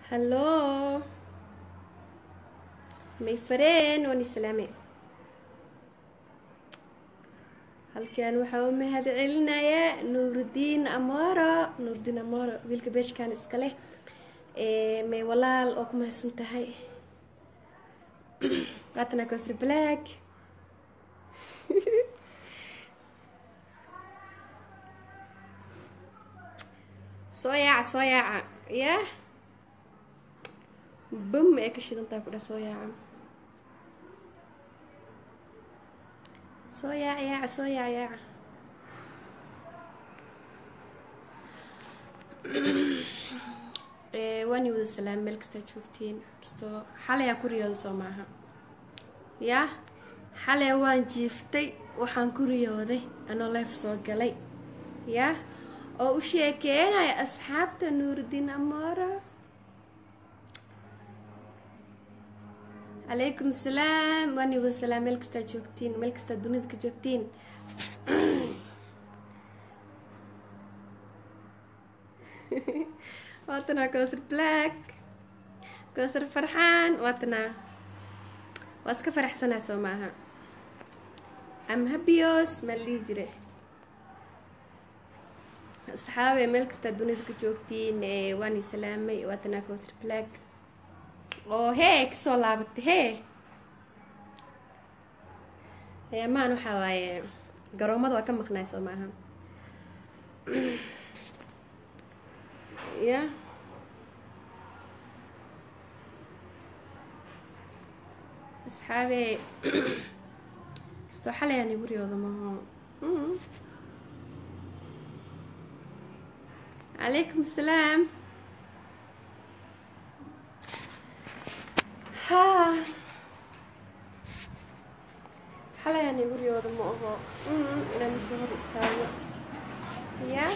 hallo may fareen waan islaame halkan waxaa u mahad celinayaa nuurdiin amoro nuurdiin amoro wiilka beeshkan iska leh may walaal oo ku mahadsan tahay waatana kosri black soo yaaca soo yaaca yah bam ee ka shidantaa ku dheh soo yaaca soo yaaca yaaca soo yaaca yaaca waani wada salaam meel kastaa joogtiin kastoo xalayaa ku riyooda soo maaha yah xalay waan jiiftay waxaan ku riyooday anoo leef soo galay yah oo u sheekeenaya asxaabta nuurdiin amora calaykum asalaam waani wada salaam meel kastaa joogtiin meel kastaa dunida ka joogtiin waatanaa kowsar black kowsar farxaan waatanaa waa iska faraxsanaa soo maaha am habios maa la dhihi jire asxaabe meel kastaa dunida ka joogtiin waani salaamay waatanaa kowsar black oo hee kasoo laabatay hee maan waxaa waaye garoomada waa ka maqnaay soo maaha ya asxaabe kastoo xalayaan igu riyooda maho calaykum asalaam ha xalayaan igu riyooda ma aho inaan isoo hor istaago ya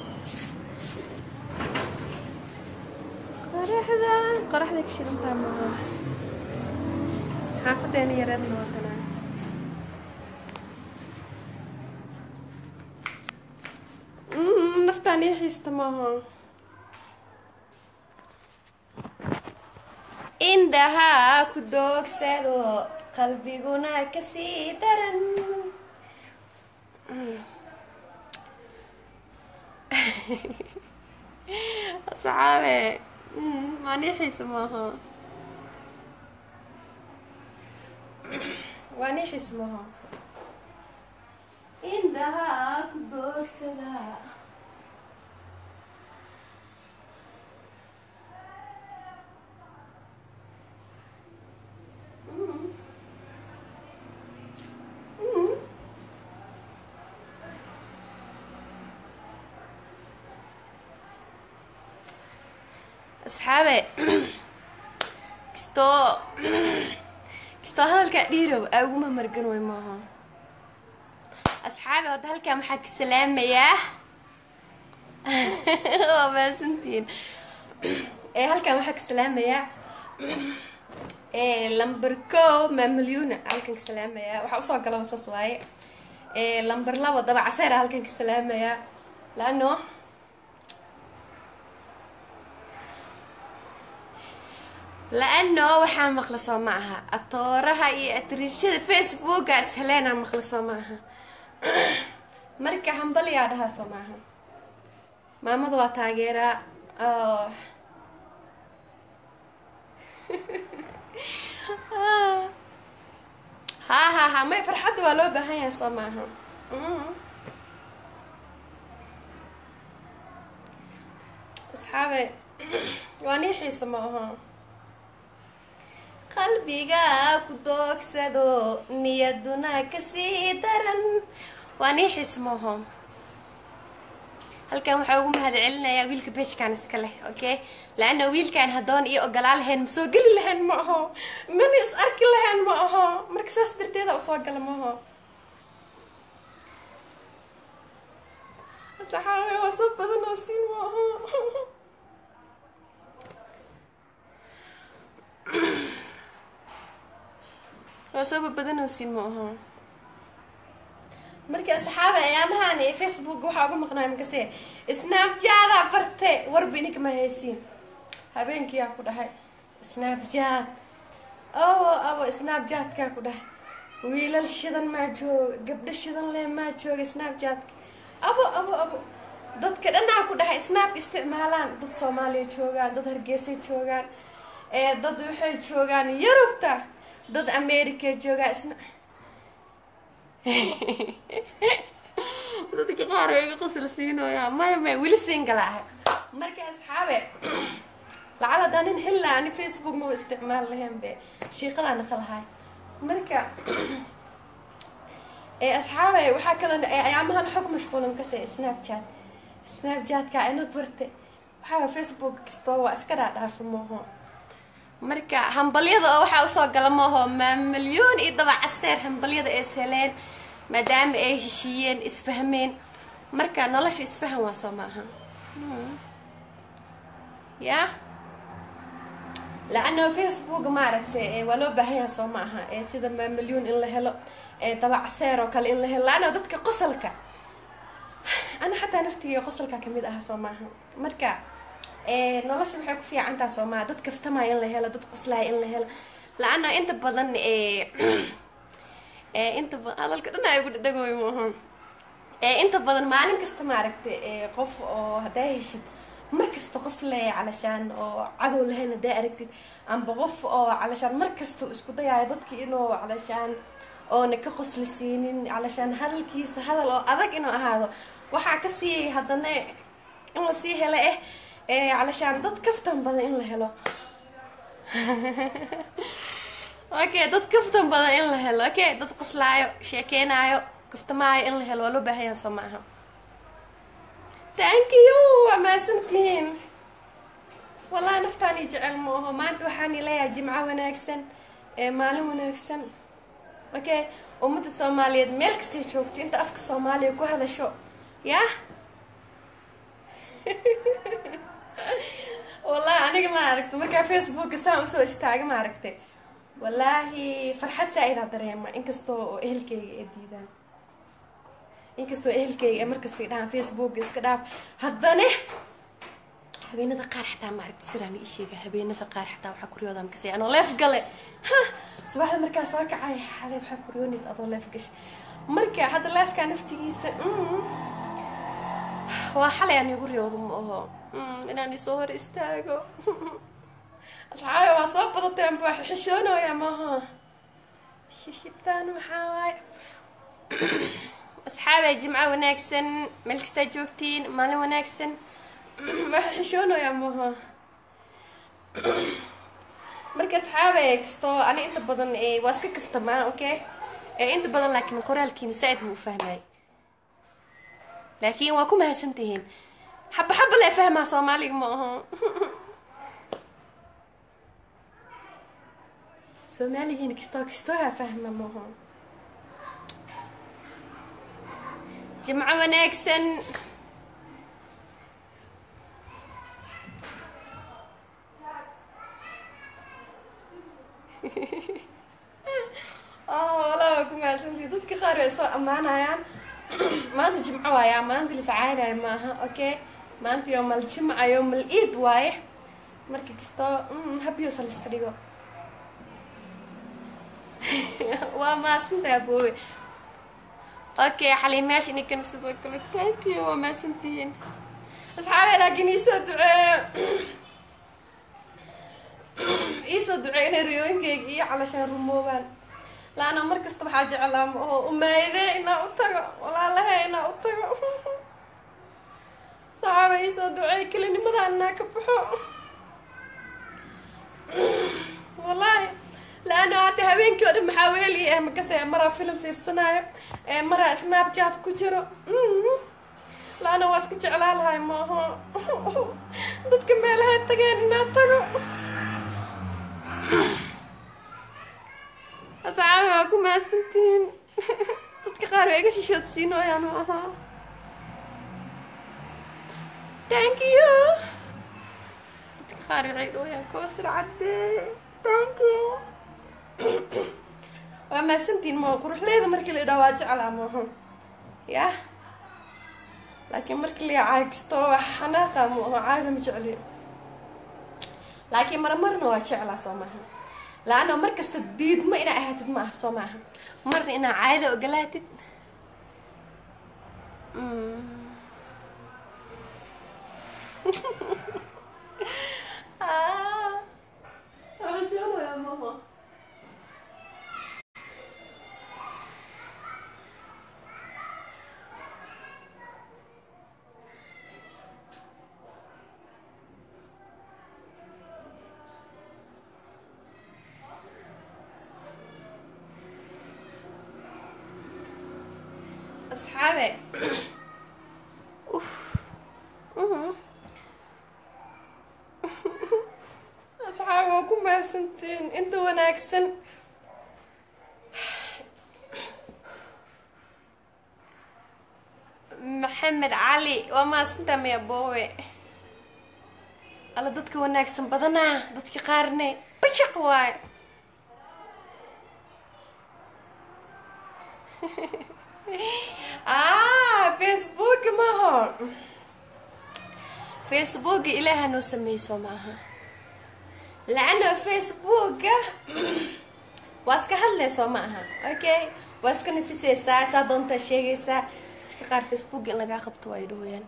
qoraxda qoraxda ka shidantaa maaha xaafadeena yareedna waatanaa naftaan ii xiista maaha indhahaa ku doogsado qalbiguna kasii daran asxaabe maanii xiisa maaha waanii xiisa maaha indhahaa ku doogsada asxaabe kastoo kastoo hadalkaa dhiirow aa uguma margan way maaha asxaabe hadda halkaan waxaa ka salaamayaa waa maasantiin halkaan waxaa ka salaamayaa lamber ko maamalyuna halkan ka salaamayaa waxaa usoo galaba saas waaye lamber labo daba caseera halkan ka salaamayaa laano la-ano waxaa maqla soo ma aha atooraha iyo atriishada facebookaas heleenaa maqla soo ma aha marka hambaliyaa dhahaa soo maaha maamada waa taageeraa ha ha ha may farxadda waa loo baahan yahay soo maaha asxaabe waa nii xiisa ma aha qalbiga ku doogsado niyaduna kasii daran waa nii xiis maaho halkan waxaa ugu mahad celinayaa wiilka beeshkan iska leh okay laana wiilkan haddoon io ogolaa lahayn ma soo geli lahayn ma aho mana is arki lahayn ma aho marka saas darteeda usoo gala maaho saxaabe waa soo badan oo siin ma aho waa sooba badanoosin ma aho marka asxaaba ayaamahan facebook waxaa uga maqnaay makase snapjada barte warba ininka ma haysiin habeenkiyaa ku dhahay snapchat oo abo snapchatkaa ku dhahay wiilal shidan maa jooga gabdho shidan leh maa jooga snapchatka abo abo abo dadka dhanaa ku dhahay snap isticmaalaan dad soomaaliya joogaan dad hargeysa joogaan ee dad waxay joogaan yurubta dad america joogaa isna dadka qaar oo iga qosol siinoyaa maya maya weli singala ahay marka asxaabe lacal hadaa nin xilla ani facebook maba isticmaal lahayn be shiiqadaana qalahay marka ee asxaabe waxaa kaloo ayaamahan xog mashquulan kase snapchat snapchatka ina barte waxaa facebook kastoo waa iska dhaadhaafa mooho marka hambalyada oo waxaa usoo gala mooho maa milyoon iyo daba caseer hambalyada ee seleen maadaama ay heshiiyeen isfahmeen marka nolosha isfahan waa soo maaha ya la-anna facebook maaragtay waa loo baahan yaha soo ma aha ee sida maa milyuun in la helo ee daba caseer oo kale in la helo la-anna dadka qosalka ana xataa naftiga qosalka kamid aha soo maaha marka nolosha waxay ku fiicantaa soo maaha dad kaftamaya in la helo dad qoslaya in la helo la-anna inta badan inta badan hadalka dhan ay ugu dhadhagooy maaha inta badan maalin kasta maaragtay qof oo haddaa heshid mar kasta qof le calashaan oo cadow lahayn haddaa aragtid amba qof oo calashaan mar kasta isku dayaayo dadki inuu calashaan oona ka qosli siinin calashaan hadalkiisa hadal oo adag inuu ahaado waxaa ka siiyay haddana in la sii helo eh calashaan dad kaftan badan in la helo okay dad kaftan badan in la helo okay dad qoslaayo sheekeenaayo kaftamaayo in la helo waa loo baahan yaha soo maaha thank you waa mahadsantihiin wallahi naftaani jecel maaho maanta waxaani leeyahay jimco wanaagsan ee maalin wanaagsan okay ummadda soomaaliyeed meel kastay joogto inta afka soomaaliya ku hadasho yah wallahi aniga ma aragta markaa facebooka saan usoo istaaga ma aragtay wallaahi farxad saa-idaa dareema inkastoo oo ehelkeyga ay diidaan inkastoo ehelkeyga ee markastay dhahaan facebooka iska dhaaf haddana habeenada qaar xataa ma aragta siraan ii sheega habeenada qaar xataa waxaa kuryooda makasay anoo leef gale ha subaxda markaa soo kacay xalay waxaa kuryoonaysa adoo leef gashay marka hadda leefkaa naftigiisa waa xalay aan igu riyoodo ma aho inaan isoo hor istaago asxaabe waa soo badateen baa xishoonooya maaha shishibtaan maxaa waaye asxaabe jimco wanaagsan meel kastaa joogtiin maalin wanaagsan waa xishoonoya maaha marka asxaabe kastoo ani inta badan waa iska kaftamaa okay inta badan laakiin qoraalkiina saa-id ma u fahmay laakiin waa ku mahadsan tihiin xaba xaba lee fahmaa soomaaliga ma aho soomaaligiina kastoo kastooha fahma ma aho jimco wanaagsan walaa waa ku mahadsantihi dadka qaar way soo ammaanayaan maanta jimco waayaa maanta liscaynaya maaha okay maanta yoomal jimca yoomal iid waaye marka kastoo habiyoosa laiska dhigo waa maasantaha aboowe okay xaliimayaasha ininkana sidoo kale thank you waa maasantihiin asxaabe laakiin iisoo duceeyo iisoo duceeyo inay riyooyinkeyga iyo calashaan rumoobaan laana mar kasta waxaa jeclaa ma aho umaayde inaa u tago walaalahe inaa u tago saxaaba iisoo duceey kelinimada inaa ka baxo wallaahi laana hadda habeenkii oo dhan maxaa weeli eh makase maraa filim fiirsanaayo ee maraa snapchat ku jiro laana waa iska jeclaa lahay ma aho dadka meelahay tageen inaa tago asxaabi waa ku mahadsantihiin dadka qaar waa iga shishoodsiinooyaan ma ahaa thank you dadka qaar waxay dhooyaan koosir caddee thank you waa mahadsantihiin maa quruxleeda markii la idhaa waa jeclaa maaha yah laakiin markii la caagisto waa xanaaqa ma aho caada ma jecli laakiin marmarna waa jeclaa soo maaha la-anna mar kasta diidma inaa ahaatid ma ah soo maaha marna inaa caada ogolaatid asxaabe uf asxaabe waa ku mahadsantiin inta wanaagsan maxamed cali waa mahadsantaa maya boowe alla dadka wanaagsan badanaa dadka qaarne bashaq waay ah facebook maha facebooka ilaaha noo sameyso maaha la-ana facebooka waa iska hadlayso ma aha okay waa iska nafisaysaa saa doontaa sheegaysaa dadka qaar facebook in lagaa qabto waa idhahooyaan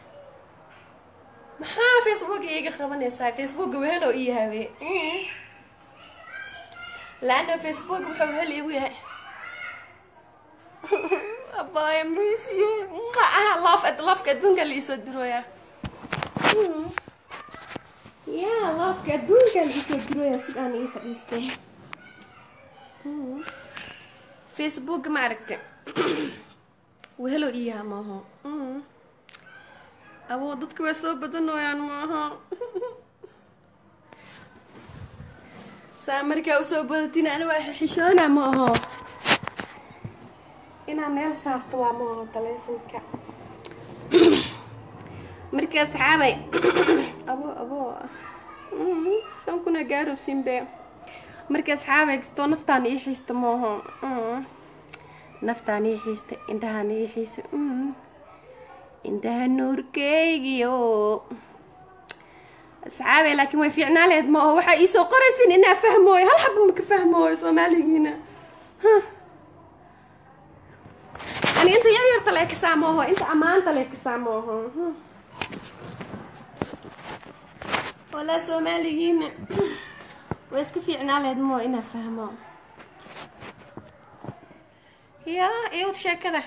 maxaa facebook iiga qabanaysaa facebook wehelo ii hawe la-ana facebook wuxuu wehel iigu yahay abaya misiyo loof loofka adduunka liisoo dirooya ya loofka adduunka liisoo dirooya sidaan ii fadhiistay facebook ma aragta wehelo iyaha maaho abo dadka waa soo badanooyaan maaha saa markaa usoo badatin ani waa xishoona ma aho inaa meel saarto waa maaho taleefonka marka asxaabay abo abo shan kuna gaaro simbe marka asxaabay kastoo naftaan ii xiista maaho naftaan ii xiista indhahaan ii xiisa indhaha nuurkeygiyo asxaabay laakiin way fiicnaa leed ma aho waxaa iisoo qoraysin inaa fahmooyo hal xaba maka fahmooyo soomaaligiina ani inta yar yarta leekasaa mooho inta ammaanta leekasaa mooho walaa soomaaligiina way iska fiicnaa leed moo inaa fahmo yaa iwad sheekada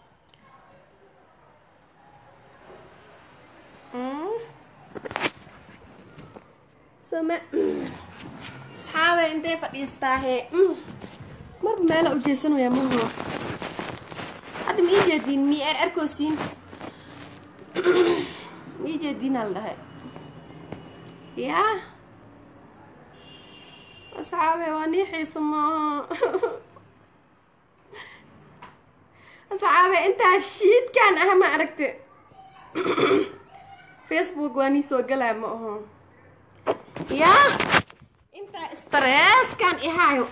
soma asxaabay intay fadhiistaahe marba meela ujeesanaya maho hadda ma ii jeediin mi er arkoosiin ma ii jeediinaa la dhahay yaa asxaabe waa nii xiisa maaha asxaabe intaa shiidkaan ah ma aragte facebook waa nii soo galaa ma aho yaa intaa stresskaan ihaayo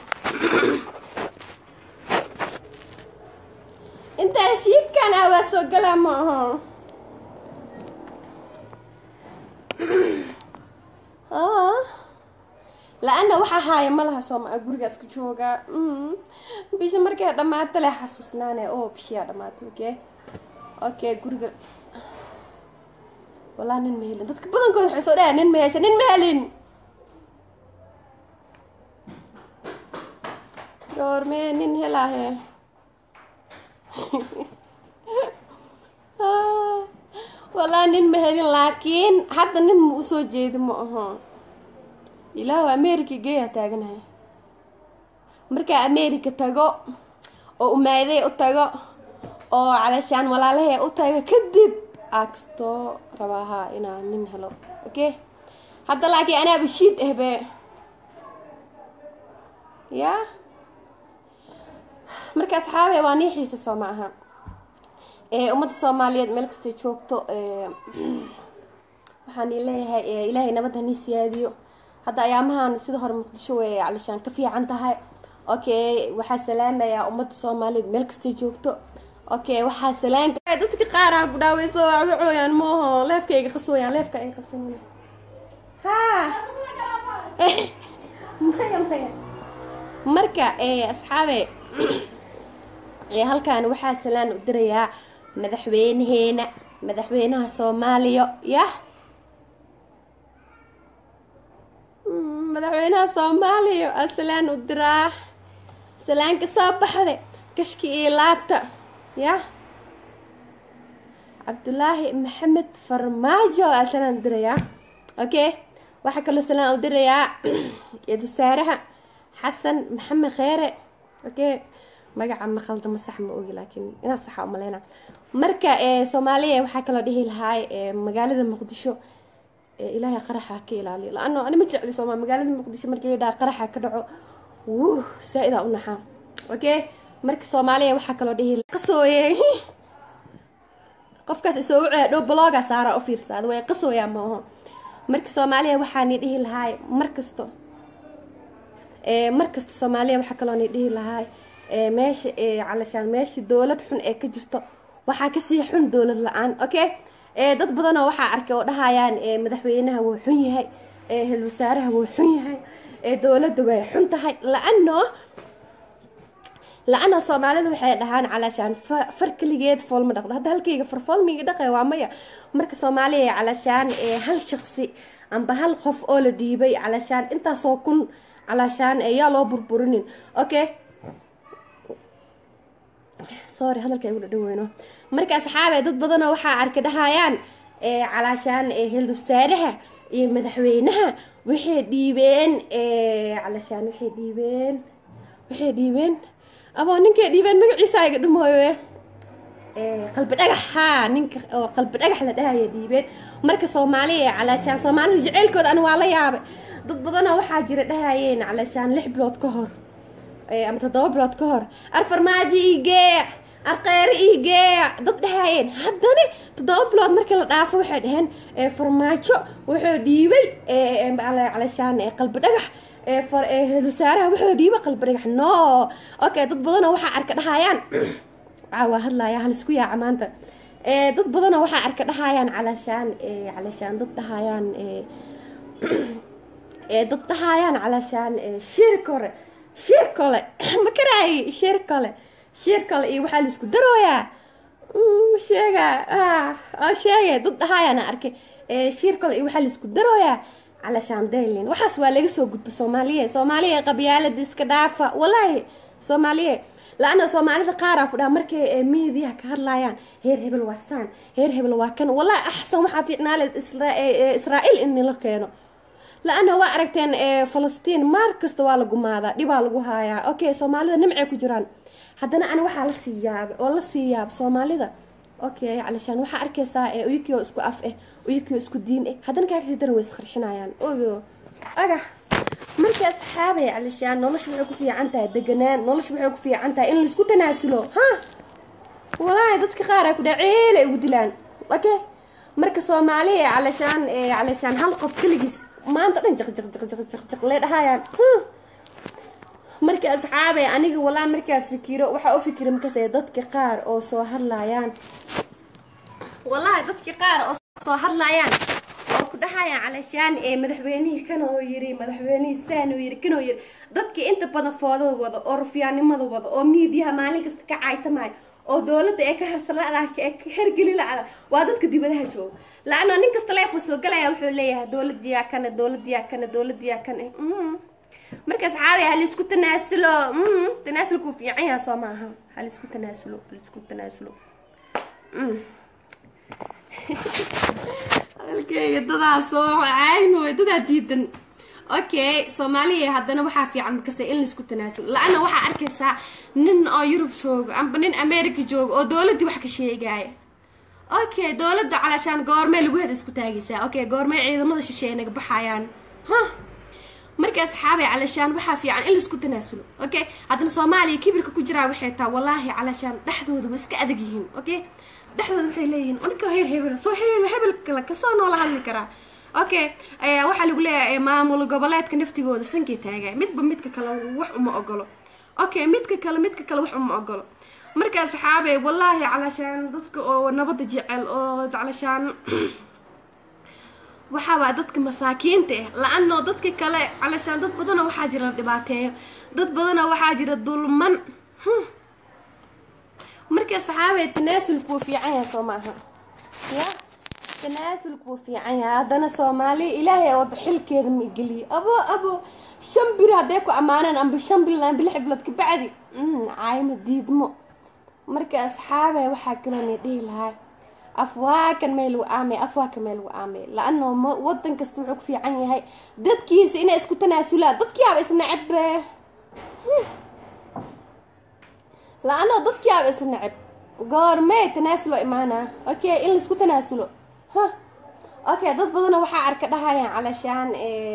intaa shiidkaan ah waa soo galaa ma aho la-ana waxaa haaya ma laha sooma gurigaas ka joogaa bisha markay dhammaata le xasuusnaane o bishiyaa dhamaatay okay okay guriga walaa nin ma helin dadka badankood waxay soo dhayaa nin ma hesha nin ma helin goormee nin helaahe walaa nin ma helin laakiin hadda nin ma usoo jeeda ma aho ilaahu america geeyaa taaganahay markaa america tago oo umaaday u tago oo calashaan walaalahay u tago kadib aakastoo rabaahaa inaa nin helo okay hadda laakiin anaaba shiid ahbe ya marka asxaabe waa nii xiisa soo ma aha ummadda soomaaliyeed meel kastay joogto waxaan ii leeyahay ilaahay nabad hanii siyaadiyo hadda ayaamahan sida hore muqdisho way calishaan ka fiican tahay okay waxaa salaamayaa ummadda soomaaliyeed meel kastay joogto okay waxaa salaam dadka qaara ku dhaaweyso waxba cooyaan mooho leefkayga qasooyaan leefka ay qasan ha maya maya marka asxaabe halkan waxaa salaan u dirayaa madaxweynaheena madaxweynaha soomaaliya yah madaxweynaha soomaaliya aa salaan u diraa salaanka soo baxde kashki iyo laabta yah cabdulaahi maxamed farmaajo aa salaan u dirayaa okay waxaa kaloo salaan u dirayaa eed wasaaraha xasan maxamed kheere okay magaca ma khaldamo sax ma ogi laakiin inaa saxa umaleyna marka soomaaliya waxaa kaloo dhihi lahaay magaalada muqdisho ilaahay qaraxa ka ilaaliyo la-ano ani ma jecli sooma magaalada muqdisho markii ladhaha qaraxa ka dhaco wuh saa-idaa u naxaa okay marka soomaaliya waxaa kaloo dhihi qasooye qofkaas isoo ucee dhow bloga saara u fiirsaada way qasooyaa ma aho marka soomaaliya waxaani dhihi lahaay markasto markasta soomaaliya waxaa kaloo ni dhihi lahaay meesha calashaan meesha dowlad xun ee ka jirto waxaa kasii xun dowlad la-aan okay dad badanoo waxaa arkay oo dhahayaan madaxweynaha wuu xun yahay hel wasaaraha wuu xun yahay dowladda way xun tahay la-ano la-ano soomaalidu waxay dhahaan calashaan far keligeed foolma dhaqdo hadda halkayga farfoolmiga dhaqay waa maya marka soomaaliya calashaan hal shaqsi amba hal qof oo la dhiibay calashaan intaasoo kun calashaan yaa loo burburinin okay sorry hadalka igu dhadhaweyno marka asxaabe dad badanoo waxaa arka dhahayaan calaashaan hel wasaaraha iyo madaxweynaha waxay dhiibeen calashaan waxay dhiibeen waxay dhiibeen aboo ninkay dhiibeen magaciisa iga dhumooye qalbi dhagax haa ninka oo qalbi dhagax la dhahaya dhiibeen marka soomaaliya calaashaan soomaalida jaceylkooda ana waa la yaabay dad badanoo waxaa jira dhahayeen calaashaan lix bilood ka hor ama toddoba bilood ka hor arfarmaajo igeeya arqeyre igeeya dad dhahayeen haddana toddoba bilood markii la dhaafo waxay dhaheen farmaajo wuxuu dhiibay calashaan qalbi dhagax wasaaraha wuxuu dhiibay qalbi dhagax no okay dad badanoo waxaa arka dhahayaan waa hadlaya halisku yaaca maanta dad badanoo waxaa arka dhahayaan calashaan calashaan dad dhahayaan dad dhahayaan calashaan shir kore shir kole ma karaayi shir kole shir kale iyo waxaa laisku darooyaa sheega sheegay dad dhahaayana arkay shir kale iyo waxaa laisku darooyaa calashaan daylin waxaas waa laga soo gudba soomaaliya soomaaliya qabyaalada iska dhaafa walaahi soomaaliya la-ana soomaalida qaaraa ku dhaha markay miidiyaha ka hadlaayaan heer hebel waa saan heer hebel waa kan wallahi axsan waxaa fiicnaale israa'iil in nila keeno la-ana waa aragteen falastiin maar kasta waa la gumaadaa dhibaa lagu haayaa okay soomaalida nimcay ku jiraan haddana ani waxaa la sii yaabay oo la sii yaab soomaalida okay calashaan waxaa arkaysaa uyakii oo isku af eh uyakii oo isku diin eh haddana kaakasii daran way isqarxinayaan ogo aga marka asxaabay calashaan nolosha waxay ku fiican tahay deganaan nolosha waxay ku fiican tahay in laisku tanaasulo ha walaahi dadka qaar ay ku dhaha ceelay ugu dilaan okay marka soomaaliya calashaan calashaan hal qof keligiis maanta dhan jaq jaq jaq jaq jaq jaq lee dhahayaan marka asxaabay aniga walaa markaa fikiro waxaa u fikira markaase dadka qaar oo soo hadlayaan wallahi dadka qaar oo soo hadlayaan oo ku dhahayaan calashaan ee madaxweynihii kanoo yiri madaxweynihii saanoo yiri kanoo yiri dadkii inta badan foodada wada oo rufiyaanimada wada oo miidiyaha maalin kasta ka caytamaayo oo dowladda ee ka harsalada ee ka hergeli la-ada waa dadka dibadaha jooga la-ana nin kasta leefo soo galaya wuxuu leeyahay dowladiyaa kana dowladiyaa kana dowladiyaa kana marka asxaabi halaisku tanaasulo tanaasulkuu fiican yaha soo maaha halaisku tanaasulo halaisku tanaasulo hadalkeyga dadaa soo caaynoy dadaa diidan okay soomaaliya haddana waxaa fiican markase in laisku tanaasulo la-ana waxaa arkaysaa nin oo yurub joogo amba nin america joogo oo dowladdii wax ka sheegaya okay dowladda calashaan goormee lagu heda isku taagaysaa okay goormee ciidamada shisheeye naga baxayaan ha marka asxaabay calashaan waxaa fiican in laisku tanaasulo okay haddana soomaaliya kibirka ku jiraa waxay taa wallaahi calashaan dhexdooda way iska adag yihiin okay dhexdooda waxay leeyihiin uninka heer hebel soo hebel hebel kale kasoo noola hadli karaa okay waxaa lagu leeyahay maamul goboleedka naftigooda sankay taagay midba midka kale wax uma ogolo okay midka kale midka kale wax uma ogolo marka asxaabay wallaahi calashaan dadka oo nabada jecel oo calashaan waxaabaa dadka masaakiinta ah la-anoo dadka kale calashaan dad badanoo waxaa jira la dhibaateeyo dad badanoo waxaa jira dulman marka saxaabay tanaasulku wuu fiican yahay soo maaha ya tanaasulku wuu fiican yahay haddana soomaaliya ilaahay wada xilkeeda ma igeliye abo abo shan biri hadday ku ammaaneen amba shan bil amba lix bilood kabacdi caayma diidmo marka asxaabay waxaa kaloo na dhihi lahaa afwaakan meel lagu aamay afwaakan meel lagu aamay la-ano wadan kasta wuxuu ku fiican yahay dadkiisa inay isku tanaasulaan dadkiiaba isnacab la-ano dadkiiaba isnacab goormee tanaasul oo imaanaa okay in laisku tanaasulo ha okay dad badana waxaa arka dhahayaan calashaan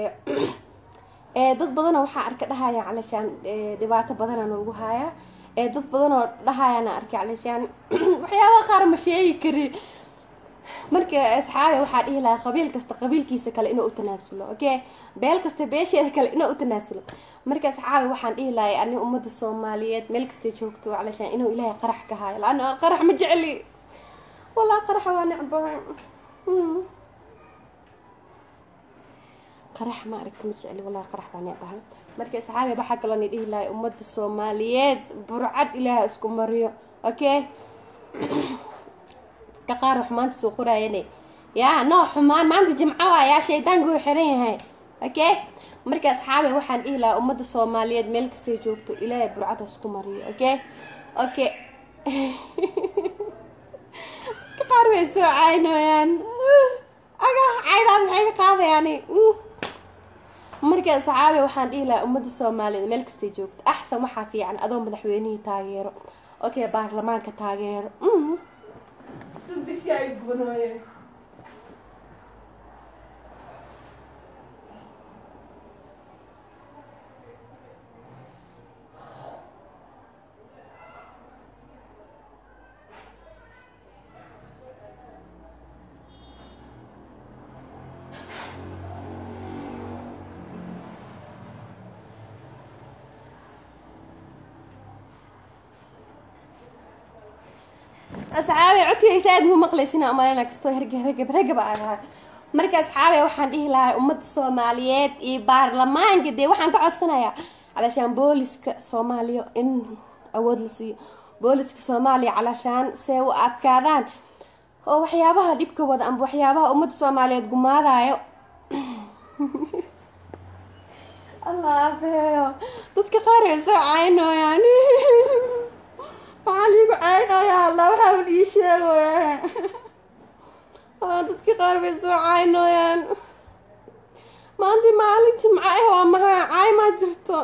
dad badanoo waxaa arka dhahayaan calashaan dhibaato badanana lagu haayaa dad badanoo dhahayaana arkay calashaan waxyaabaha qaar ma sheegi kari marka asxaabe waxaa dhihi lahaa qabiil kasta qabiilkiisa kale inuu u tanaasulo okay beel kasta beesheeda kale inuu u tanaasulo marka asxaabe waxaan dhihi lahay ani ummadda soomaaliyeed meel kastay joogto calashaan inuu ilaahay qarax ka haayo laana qarax ma jecli walaa qaraxa waa necbahay qarax ma aragta ma jecli wallahi qarax baa necbahay marka asxaabe waxaa kaloo ni dhihi lahay ummadda soomaaliyeed burcad ilaaha isku mariyo okay dadka qaar xumaanta soo qoraayane yaa noo xumaan maanta jimco waa yaa shaydaanku uu xiran yahay okay marka asxaabe waxaan dhihi lahaa ummadda soomaaliyeed meel kastay joogto ilaahay burcada isku mariyo okay okay dadka qaar way soo caynooyaan aga caydaan maxay ka qaadayaani marka asxaabe waxaan dhihi lahaa ummadda soomaaliyeed meel kastay joogto axsan waxaa fiican adoo madaxweynihii taageero okay baarlamaanka taageero asxaabe codkaysa aad muu maqlaysina umaleyna kastoo hergeb hergeb hergeb aan ahaa marka asxaabe waxaan dhihi lahaa ummadda soomaaliyeed iyo baarlamaanka dee waxaan ka codsanayaa calashaan booliska soomaaliya in awood la siiyo booliska soomaaliya calashaan see u adkaadaan oo waxyaabaha dhibka wada amba waxyaabaha ummadda soomaaliyeed gumaadayo allah abeeyo dadka qaar ay soo caynooyaan waxaa liigu caynaya allah waxaa ii sheegaya dadka qaar bay soo caynooyaan maanta maalin jimco ah waa mahaa caay maa jirto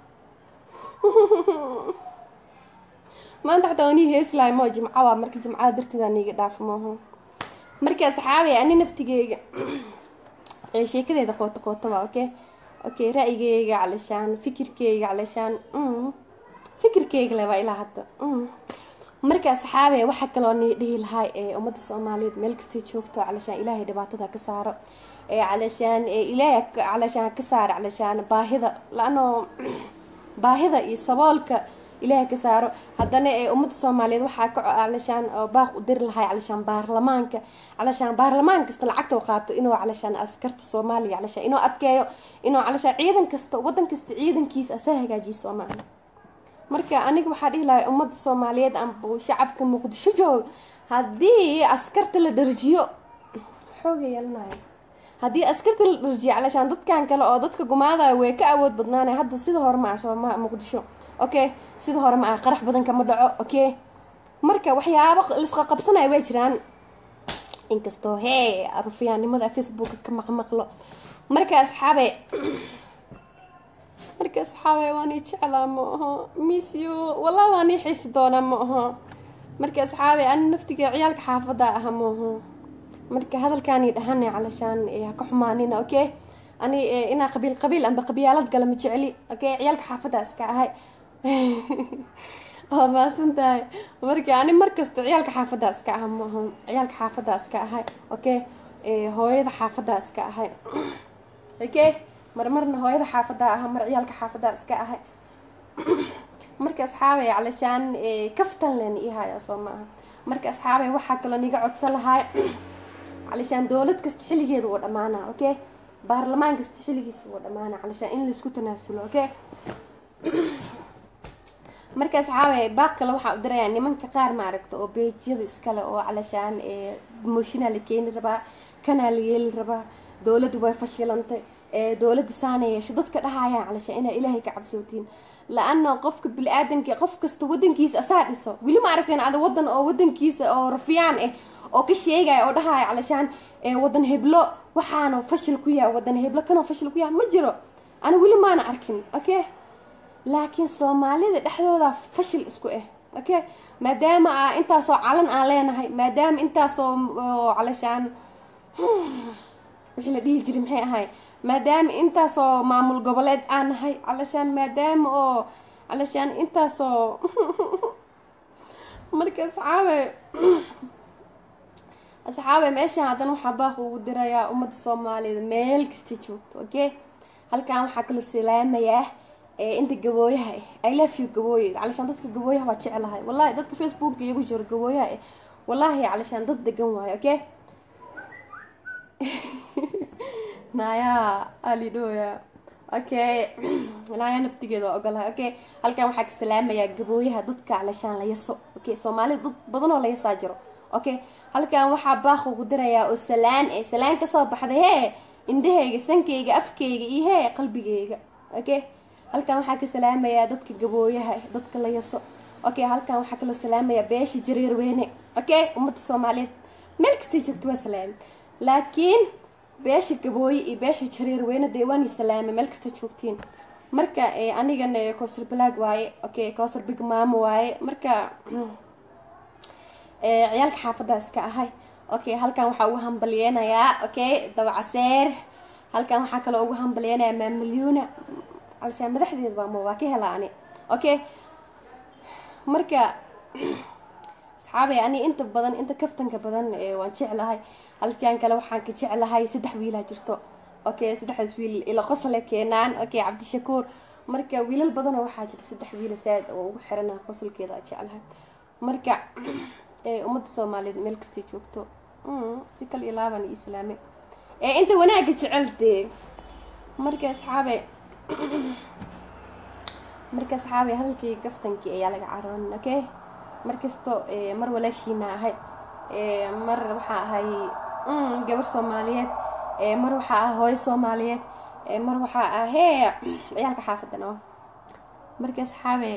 maanta xataa wanii heeslahay moo jimco waa marka jimcada darteeda niiga dhaaf maaho marka asxaabay ani naftigeyga sheekadeeda qooto qooto waa okay okay ra'yigeyga calashaan fikirkeyga calashaan fikirkeyga le waa ilaa hadda marka asxaabe waxaa kaloo ni dhihi lahaa ummadda soomaaliyeed meel kastay joogto calashaan ilaahay dhibaatada ka saaro calashaan ilaahay calashaan ka saaro calashaan baahida la-ano baahida iyo saboolka ilaahay ka saaro haddana ummadda soomaaliyeed waxaa ka calashaan baaq u diri lahay calashaan baarlamaanka calashaan baarlamaan kasta lacagta u qaato inuu calashaan askarta soomaaliya calashaan inuu adkeeyo inuu calashaan ciidan kasta wadan kasta ciidankiisa asaa hagaajiyo soomaaliya marka aniga waxaa dhihi lahay ummadda soomaaliyeed amba shacabka muqdisho joog haddii askarta la dharjiyo xooga yeelanayo haddii askarta la dharjiyo calashaan dadkan kale oo dadka gumaadayo way ka awood badnaanay hadda sida hore ma ah sooma muqdisho okay sida hore ma ah qarax badan kama dhaco okay marka waxyaabo lisqa qabsanayo way jiraan inkastoo hee rufiyaannimada facebooka ka maqmaqlo marka asxaabe marka asxaabay waan ii jeclaa ma aho miss you wallah waan ii xiisi doonaa ma aho marka asxaabay ani naftiga ciyaalka xaafadda aha ma aho marka hadalkaanii dhahanay calashaan ha ka xumaanina okay ani inaa qabiil qabiil amba qabyaalad gala ma jecli okay ciyaalka xaafadda iska ahay waa maasan tahay marka ani markasta ciyaalka xaafadda iska aha ma aho ciyaalka xaafadda iska ahay okay hooyada xaafadda iska ahay okay marmarna hooyada xaafadda aha mar ciyaalka xaafadda iska ahay marka asxaabay calashaan kaftan len ihaya soo ma aha marka asxaabay waxaa kaloo niga codsan lahaa calishaan dowlad kasta xilligeeda wuu dhammaanaa okay baarlamaan kasta xilligiisa wuu dhammaanaa calishaan in laisku tanaasulo okay marka asxaabay baaq kale waxaa u dirayaa nimanka qaar maaragta oo beejyada iskale oo calashaan mooshinaa la keeni rabaa kanaa la yeeli rabaa dowladdu way fashilantay dowladda saana yeesha dadka dhahayaan calashaan inaa ilaahay ka cabsootiin la-ana qofka bili-aadanka qof kasta wadankiisa asaa dhiso weli ma aragteen ada wadan oo wadankiisa oo rafiyaan ah oo ka sheegaya oo dhahaya calashaan wadan heblo waxaana fashil ku yahay wadan heblo kanoo fashil ku yahay ma jiro ana weli maana arkin okay laakiin soomaalida dhexdooda fashil isku ah okay maadaama a intaasoo calan aan leenahay maadaama intaasoo calashaan wixii la dhihi jiray maxay ahay maadaama intaasoo maamul goboleed aan nahay calashaan maadaama oo calashaan intaasoo marka asxaabe asxaabe meeshaan haddana waxaa baaq ugu dirayaa ummadda soomaaliyed meel kasta joogto okay halkan waxaa kaloo salaamayaa inta gabooyaha ah i love you gabooye calashaan dadka gabooyaha waa jeclahay wallahi dadka facebooka iyagu jiro gabooyaha ah wallahi calashaan dad degan waayo okay naya alidhoya okay naya naftigeeda waa ogolahay okay halkan waxaa ka salaamayaa gabooyaha dadka calashaan la yaso okay soomaalida dad badan oo la yasaa jiro okay halkan waxaa baaq ugu dirayaa oo salaan eh salaan kasoo baxday hee indhahayga sankayga afkayga iyo hee qalbigayga okay halkan waxaa ka salaamayaa dadka gabooyaha dadka la yaso okay halkan waxaa kaloo salaamayaa beesha jareer weyne okay ummadda soomaaliyeed meel kastay joogto waa salaame laakiin beesha gabooye iyo beesha jareer weyne dee waani salaame meel kasta joogtiin marka anigana cowsar balaag waaye okay cowsar big maamo waaye marka ciyaalka xaafadda iska ahay okay halkan waxaa ugu hambalyeynayaa okay dabacaseer halkan waxaa kaloo ugu hambalyeynayaa maamalyuuna calashaan madaxdeeda baama waa ka helaa ani okay marka asxaabay ani inta badan inta kaftanka badan waan jeclahay halkan kale waxaan ka jeclahay saddex wiilaa jirto okay saddexdaas wiil ila qosle keenaan okay cabdishakuur marka wiilal badanoo waxaa jira saddex wiila saaid oo ugu xiranaha qosolkeeda a jeclahay marka ummadda soomaaliyeed meel kastay joogto si kal iyo laaban iyo islaame inta wanaagga jecel dee marka asxaabe marka asxaabe hadalkii gaftankii ayaa laga caroonin okay mar kasto mar walaashiina ahay mar waxaa ahay gabar soomaaliyeed mar waxaa ah hooyo soomaaliyeed mar waxaa ah hee ciyaalka xaafadan oo marka asxaabe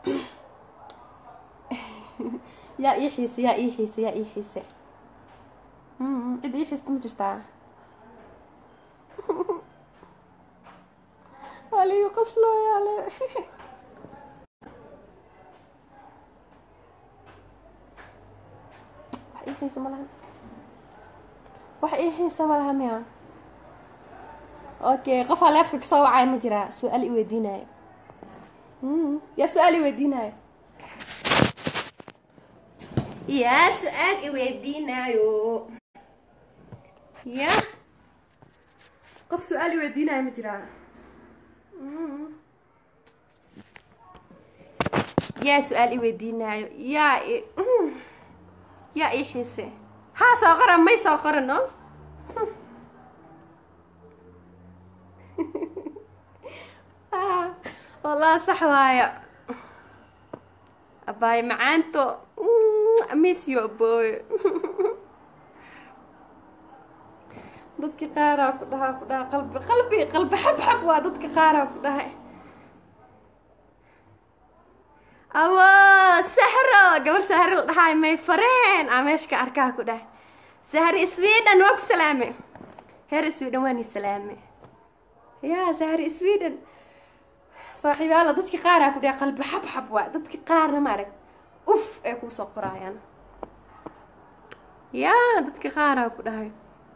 yaa ii xiise yaa ii xiise yaa ii xiise cid ii xiista ma jirtaa aligu qoslooyaale wax ii xiisa ma lahan wax ii xiisa ma laha miya okay qofaa leefka kasoo wacaya ma jiraa su-aal i weydiinayo yaa su-aal i weydiinayo yaa su-aal i weydiinayo ya qof su-aal i weydiinayo ma jiraa yaa su-aal i weydiinaayo yaa i yaa ii xiise haa soo qoran may soo qoran no wallah sax waayo abaayo macaanto misyo abooyo dadka qaaraa ku dhahaa ku dhaha qalbi qalbi qalbi xab xab waa dadka qaaraa ku dhahay awo sahro gabar sahre la dhahaay may fareen aa meesha ka arkaa ku dhahay sahri sweden waa ku salaame heer sweden waa ni salaame ya sahri sweden saaxiibaala dadka qaaraa ku dhahay qalbi xab xab waa dadka qaarna maarag uf ay kuusoo qoraayaan ya dadka qaaraa ku dhahay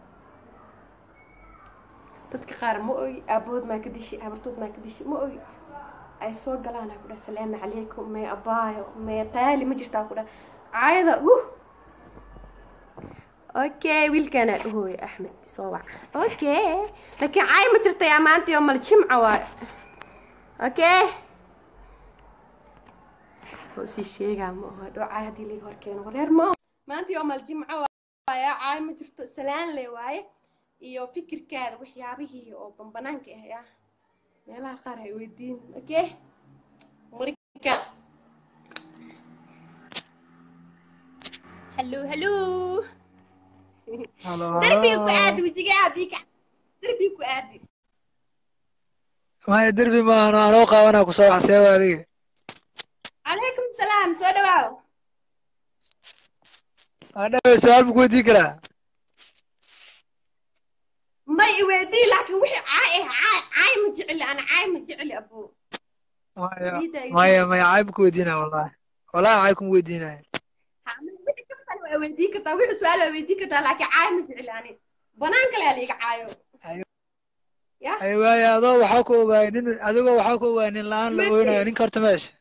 dadka qaar ma ogi aabood maa ka dishi habartood maa ka dishi ma ogi ay soo galaan ku dhaha salaamu calaykum may abaayo may qaali ma jirtaa ku dhaha caayada uh okay wiilkaanaa dhahooya axmed soo wac okay laakiin caay ma jirtay amaantii oo mal jimca waayo okay oo sii sheegaa ma oho dhow caay haddii laga hor keeno wareer ma maantii oo mal jimca waaye caay ma jirto salaan le waaye iyo fikirkaada waxyaabihii oo banbanaanka ah ya meelaha qaar hay weydiin okay marka hallo hallo Halo. darbiga ku aadi wejiga aadi ka darbiga ku aadi Maya derbi maahan oo anoo qaabanaa ku soo waxseewa adiga. calaykum salaam soo dhawaaw Adhawe su'aal ma ku weydiin karaa? may iweydii laakiin wixii caay ah caay caay ma jecli ana caay ma jecli abuu Maya Ida iyo- maya maya caay ma ku weydiinaa wallahi. Wallahi caay kuma weydiinaya. wixii kaftan waa weydiin kartaa wixii su-aal waa weydiin kartaa laakiin caay ma jecli ani banaan kale aa liiga caayo ya Ay waaya adoo waxaa ku ogaay nin adigoo waxaa ku ogaay nin la'aan la Mate. ooynayo ninka horta meesha.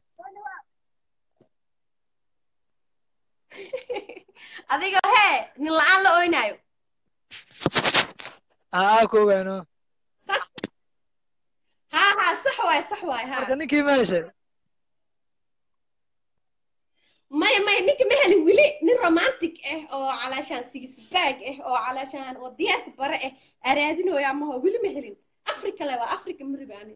adiga hee nin la-aan la oynaayo Aa ku ogaay no. sax haa haa sax waay sax waay Marka haa ninkii meesha. maya maya ninka ma helin weli nin romantic ah oo calaashaan sigisbaag ah oo calaashaan oo diyaas bare ah araadinooya amaho weli ma helin africa le waa africa mariba ani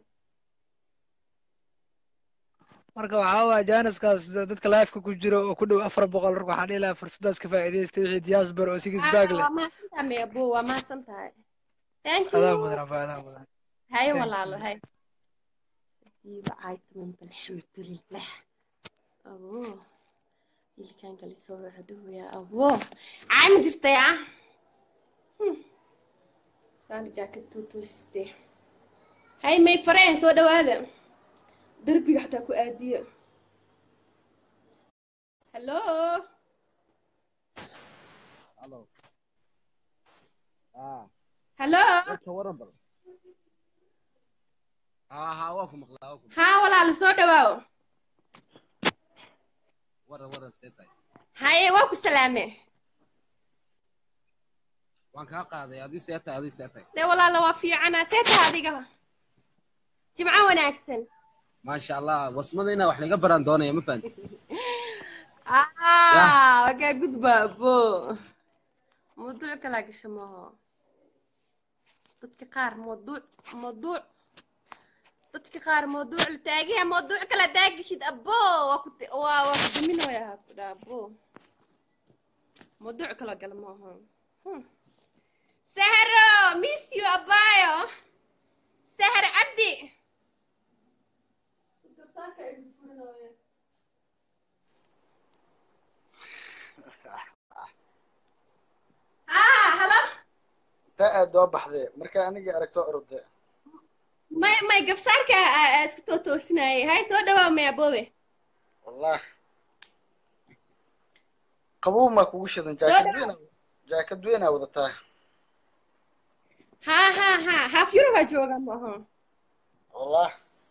Marka waxaa waaya jaaniskaas dadka live-ka ku jiro oo ku dhow afar boqol marka waxaan dhihi lahaa fursadaas ka faa'iidaysta wixii diaspora oo six bag leh. waa mahadsantahay maya bo waa mahadsan tahay thank Adaa you mudan afa adaa mudan. haye Thank walaalo haye diiba caaytaman alxamdulilah abo wiilkaan kale soo wacduhaya abo caay ma jirtay ah saani jaakad tuutuusiste hay may fareen soo dhawaada derbiga xataa ku aadiya hallo Hello. Ah, hallo dadka waran bal. Ah, ha waa ku maqlaa, waa ku haa walaalo soo dhawaawo waran waran seetay. haye waa ku salaame Waan kaa qaaday, adii seetay, adii seetay. dee walaalo waa fiicanaa see taha adiga jimco wanaagsan Maasha Allah, wasmada inaa wax laga baran doonaya, ma fahanti? ah wakaa gudba bo mawduuc kalaa gasha maaho dadka qaar mawduuc mawduuc dadka qaar mawduuc la taagaya mawduuc kala daagishid abo waa ku waa waa ku daminooya ha ku dhaa abo mawduuc kaloo gala maaho Hmm. sahro miss you abayo sahar cabdi ah halo taa aad doo baxdee marka aniga aragto orde may may gabsaarka aa- aa iska too toosinayay hay soo dhawaa may aboobe wallah qabow maa kugu shidan Soo jaakad dhawaad. weyn jaakad weynaa wadataa ha ha ha haaf yurubaa jooga maaha wallah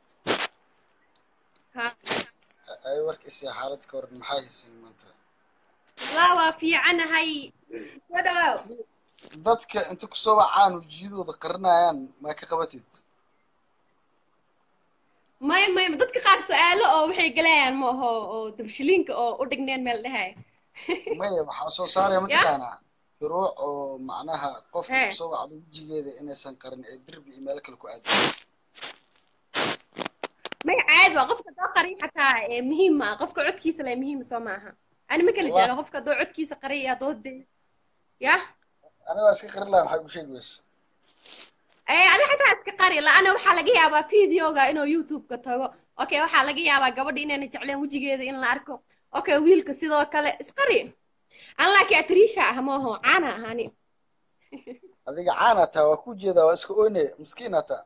ha ay warkiisa xaalad ka waran maxaa haysin maanta walaa waa fiicanahay soo dhawaaw dadka inta kusoo wacaan wejiyadooda qarinayaan maa ka qabatid may may dadka qaar su-aalo oo waxay galayaan maaho oo dabshiliinka oo u dhigneen meel dhahay maya waxaa soo saaraya mataqaanaa furuuc oo macnaha qofka He. kusoo wacdo wejigeeda inaysan qarin ee derbi iyo meel kale ku aadin may caadi waa qofka doo qarin xataa ee muhiim ma qofka codkiisa le muhiim soo maaha ani ma kala Wallah. jeeda qofka doo codkiisa qariya doo de ya aniga waa iska qarin lahaa maxay ku sheegi weyse ee adi xataa iska qari la-ana waxaa laga yaabaa videoga inuu youtube-ka tago okay waxaa laga yaabaa gabadha inayna jecleen wejigeeda in la arko okay wiilka sidoo kale isqari an laakiin atrisha ah maaho caana ahani adiga caana taa waa ku jeedaa waa iska oyne miskiina taa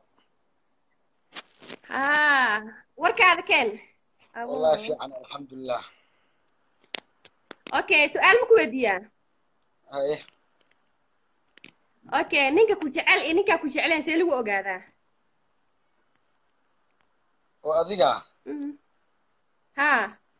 ha warkaada keen Abo. wallahi fiican alxamdulilah okay su-aal ma ku weydiiyaa haye okay ninka ku jecel iyo ninkaa ku jecleen see lagu ogaadaa oo adiga Mhm. ha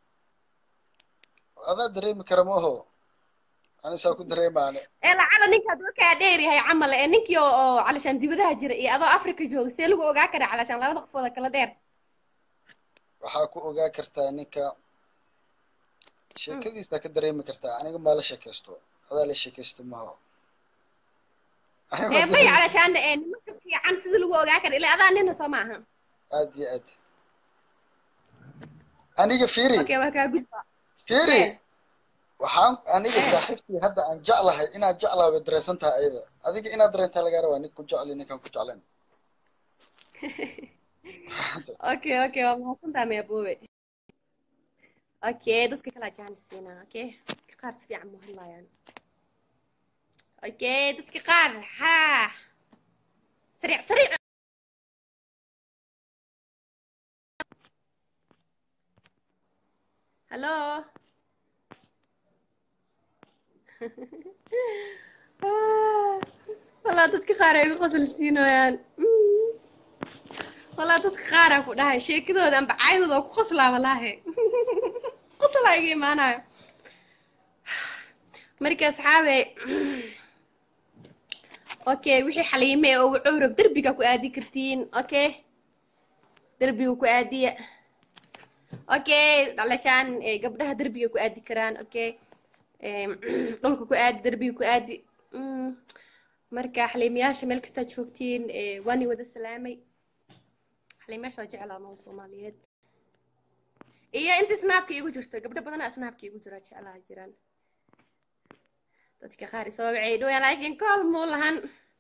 adaa dareemi kara maaho anisaa ku dareemaane ee lacala ninka hadduu kaa dheer yahay camal ee ninkii oo oo calashaan dibadaha jira iyo adoo africa jooga see lagu ogaa karaa calashaan labada qofooda kala dheer waxaa ku ogaa kartaa ninka sheekadiisa ka dareemi kartaa aniga maa la sheekaysto adaa la sheekaysta maho ee bay calashaan ee nimanka fiican sida lagu ogaa kara ilaa adaa nina soo maaha aad iyo aad aniga fiiri okay waa kaa gudba fiiri Eh. waxaan aniga saaxiibtii hadda aan jeclahay inaad jeclaa bay dareensan tahay ayada adiga inaad dareentaa lagaa rabaa nin ku jecli ninkaan ku jeclayn okay okay waa mahadsantaa maya boobe okay dadka kala jaanis siinaa okay dadka qaar si fiican mu hadlaayaan okay dadka qaar haa sariic sariic hallo walaa dadka qaar ay igu qosol siinayaan walaa dadka qaaraa ku dhahay sheekadooda amba caydooda oo ku qoslaa walaahi qoslaa iga imaanayo marka asxaabe okay wixii xaliime oo ugu cowrab derbiga ku aadi kartiin okay derbiga ku aadiya okay dhalashaan eh, gabdhaha derbiga ku aadi karaan okay Em, dhulka ku aadi derbiga ku aadi Mm, marka xaliimayaasha meel kastaa joogtiin eh, waan i wada salaamay xaliimayaasha waa jeclaa maha soomaaliyeed iyo inta snaabka iigu jirto gabdho badanaa snaabka iigu jira jeclaha jiraan dadka qaar isoo wacay dhowaan laakiin kool muu lahan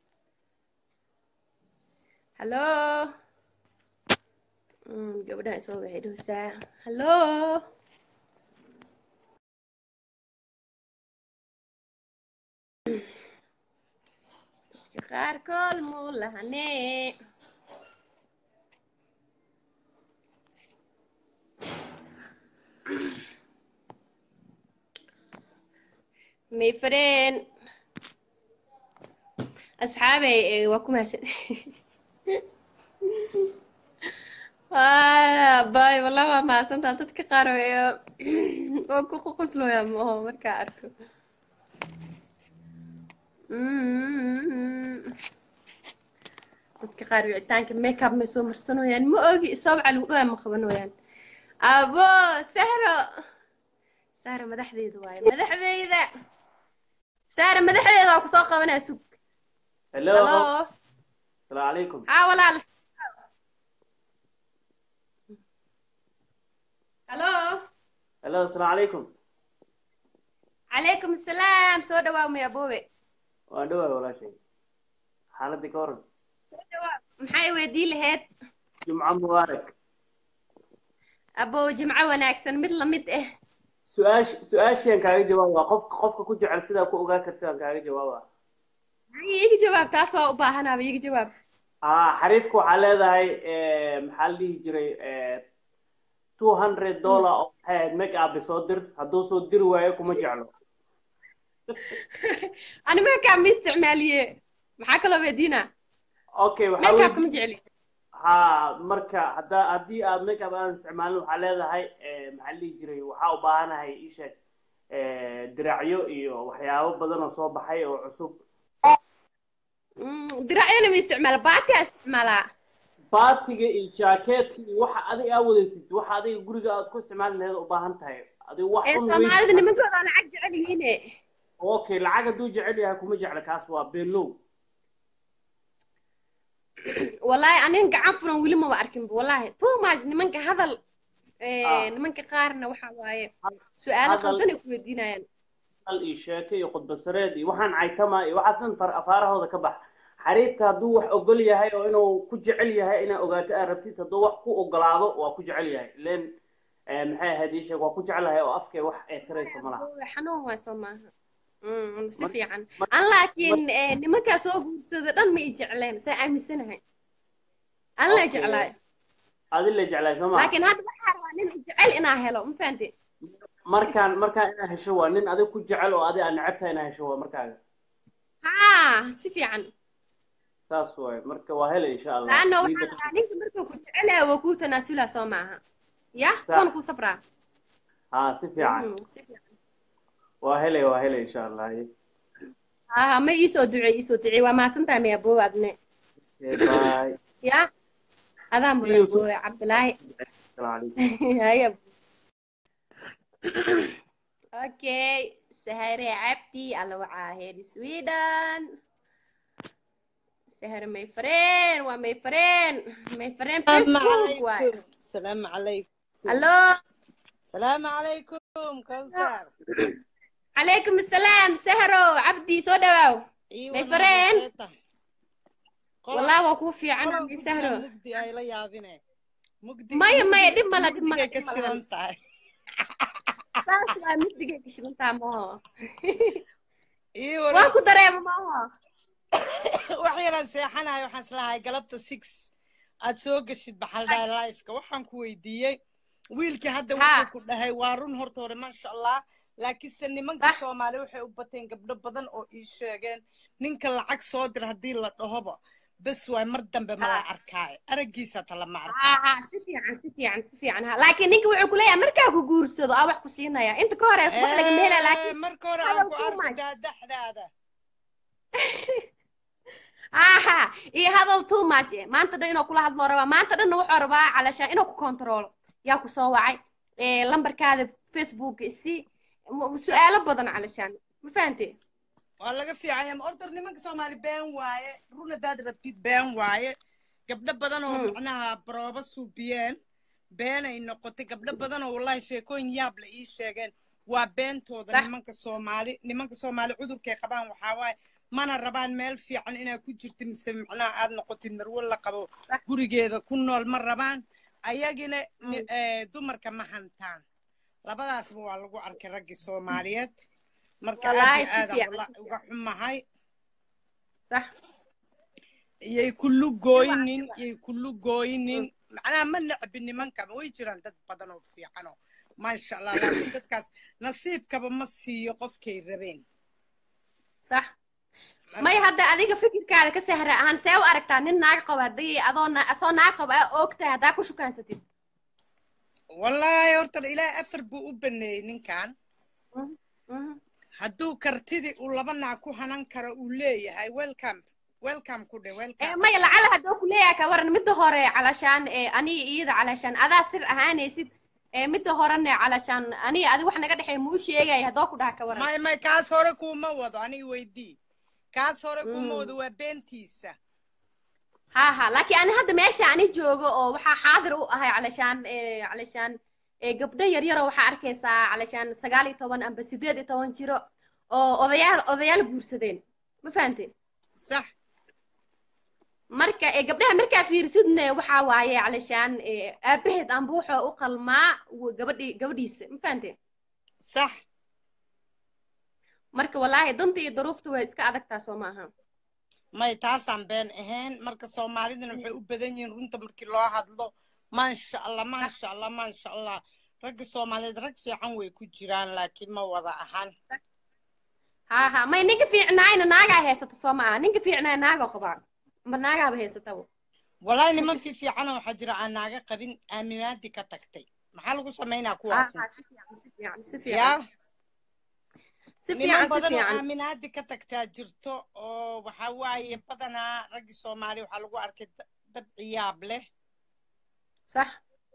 hallo Mm, gabdhaha isoo wacay dhowsaa hallo dadka qaar kool muu lahane my friend asxaabey eh, waa ku mahadsan bay wallah waa mahadsantaa dadka qaar weeyo waa ku qoslooya maaho markaa arko Mm. dadka qaar wicitaanka makeup may soo marsanooyaan ma ogi sabca lagu dhawaay ma qabanooyaan abo sahro sahro madaxdeeda waaye madaxdeyda sahro madaxdeeda waa kusoo qabanaa sug hello halo السلام عليكم haa walaal halo hello السلام عليكم calaykum asalaam soo dhawaa maya boobe waan dhawaay walaashay xaaladii ka waran soo dhawaa maxay weydii lahayd jumco mubaarak abo jimco wanaagsan mid lamid ah su-aash su-aasheen kaaga jawaaba qofka qofka ku jecel sidaa ku ogaan kartaan kaaga jawaaba maxay iga jawaab taas waa u baahanaaba iga jawaab haa xariifka waxaa leedahay maxaa la dhihi jiray two hundred dollar oo maxay ahayd make up soo dir hadduu soo diri waayo kuma jeclo ani makeup ma isticmaaliye maxaa kaloo weydiina okay waxaa makeup weeye kama jecli haa marka hadda haddii aad make up aan isticmaalin waxaa leedahay maxaa la dhihi jiray waxaa u baahanahay ii sheeg diracyo iyo waxyaabo badan oo soo baxay oo cusub Mm, diracyana ma isticmaala baatiyaa isticmaalaa baatiga iyo jaakeetka iyo waxa adiga aa wadatid waxa adiga guriga aad ku isticmaali lahayd u baahan tahay adiga wax ee un soomaalida weyn nimankooda waa lacag jecel yihiine okay lacag hadduu jecel yahay kuma jecla kaas waa beelow wallaahi aniga gacan furan weli maba arkinba wallaahi too much nimanka hadal ee, Ah. nimanka qaarna waxa waaye su-aalo hadal- qaldan ay ku weydiinayaan hal iyo sheeke iyo khudbasareed iyo waxaan caytama iyo waxaas dhan far afaarahooda ka bax xariifka hadduu wax ogol yahay oo inuu ku jecel yahay inaa ogaato aad rabtid hadduu wax ku ogolaado waa ku jecel yahay len maxay ahayd ii sheeg waa ku jeclahay oo afkee wax eed karayso ma laha xanuun waay soo maaha Mm, si Mar- fiican mar- an laakiin ee, nimankaa soo guursada dhan ma i jecleen saa aaminsanahay an la Okay. jeclaay adi la jeclahay soo ma laakiin hadda waxaa rabaa nin jecel inaa helo ma fahanti markaan markaan inaa hesho waa nin adig ku jecel oo adi aad necebtahay inaa hesho waa markaaga haa si fiican saas waaye marka waa helay insha allah laanna waxaa Diida- rabaa ninka markuu ku jecel yahay waa kuu tanaasulaa soo maaha ya Sax. kuwan kuu sabraa haa si fiican Mm, si fiican waa helay waa helay insha allah haa ma iisoo ducey iisoo ducey waa mahadsantahay maya boowe adne Okay, bye ya adaa See mudan you soon. boowe cabdilaahi Assalaamu calaykum Haya. okay sahare cabdi alla wacaa heer sweden sahare may fareen waa may fareen may fareen السلام facebook waay عليكم السلام عليكم hallo السلام عليكم كوثر calaykum asalaam sahro cabdi soo dhawaaw اي may والله fareen بسيطة قلب wallah waa kuu fiican قلب cabdi مجدي sahro مجدي اي لا يابينه مجدي maya maya مجدي dhib mala dhib mala مجدي dhib malahan كسران تاي saas waa mugdigay gashidantaa maaho اي waan ولا ku dareema maaho waxyaran seexanayo waxaan islahay galabta six aad soo geshid baxaldhahay lifeka waxaan ku weydiiyey wiilkii hadda ha wuxuu ku dhahay waa run horta hore maasha allah laakiinse nimanka sax soomaali waxay u bateen gabdho badan oo ii sheegeen ninka lacag soo dir haddii la dhahoba bes waay mar dambe ma la ha arkaayo araggiisa ta lama ha arkaayo ha si fiican si fiican si fiican ha laakiin ninka wuxuu kuleeyahay markaa ku guursado aa wax ku siinaya inta ka horeys wax lagama helaya Eh, laakiin marka hore aan hadal ku too arko much daadaxdaada aha iyo hadal too much eh. maanta dhan inuu kula hadloo rabaa maanta dhanna wuxuu rabaa calashaan inuu ku kontaroolo yaa ku soo wacay Eh, lambarkaada facebook isi m- su-aalo badan calashaan ma fahante waa laga fiicanya ma order nimanka soomaali been waaye run haddaad rabtid been waaye gabdho badan oo Mm, macnaha barooba suubiyeen beenay noqotay gabdho badan oo wallahi sheekooyin yaab la ii sheegeen waa beentooda sax nimanka soomaali nimanka soomaali cudurkay qabaan waxaa waaye mana rabaan meel fiican inaad ku jirtid mise macnaha aad noqotid marwo la qabo sax gurigeeda ku nool ma rabaan ayagina ni- mm, eh, dumarka ma hantaan labadaasba waa lagu arkay raggii soomaaliyeed marka aad wallaahi iyo si aadaan fiican walla si uga fiican xumahay sax yay kullu siwa gooynin siwa yay kullu gooynin Mm, macnaha ma necbi nimanka way jiraan dad badan oo fiican oo maasha allah laakiin dadkaas nasiibkaba ma siiyo qofkay rabeen sax may marka hadda adiga fikirkaada ka sahra ahaan see u aragtaa nin naag qaba haddii adoo na- asoo naag qaba aa ogtahay haddaa ku shukaansatid wallaahi horta ilaahay afar buu u baneeyey ninkan Mhm, mhm. hadduu kartidii uu laba naag ku hanan karo uu leeyahay welcome welcome ku dhe Eh, welcome maya lacala hadduu ku leeyahay ka waran midda hore calashaan eh, aniga iyada calashaan adaa sir ahaanaysid eh, midda horena calashaan aniga adi wax naga dhexeey muu sheegaya haddoo ku dhaha ka waran may may kaas hore kuuma wado aniga weydii kaas hore kuuma Mm. wado waa beentiisa ha ha laakiin ani hadda meesha ani joogo oo waxaa xaadir u ahay calashaan eh, calashaan eh, gabdho yaryaroo waxaa arkaysaa calashaan sagaal iyo toban amba sideed iyo toban jiro oo odayaal odayaal guursadeen ma fahante sax marka eh, gabdhaha markaa fiirsidne waxaa waaye calashaan eh, aabaheed amba wuxuu u qalmaa w- gabadhi gabadhiisa ma fahante sax marka wallaahi danta iyo daruufta way iska adagtaa soo maaha may taasaan been ahayn marka soomaalidana waxay u badan yihiin runta markii loo hadlo maasha allah maasha allah maasha allah ragga soomaaliyeed rag fiican way ku jiraan laakiin ma wada ahan ha ha may ninka fiicnaayna naagaa haysata soo maaha ninka fiicnaay naagoo qabaa ma naagaaba haysataba walahi niman fi fiicana waxaa jira aan naaga qabin aaminaadii ka tagtay maxaa lagu samaynaa ha kuwaasna ha si fiican si fiican si fiican yaa si niman fiican si badan oo fiican aaminaadii ka tagtaa jirto oo waxaa waaye badanaa raggii soomaali waxaa lagu arkay da- dad ciyaab leh صح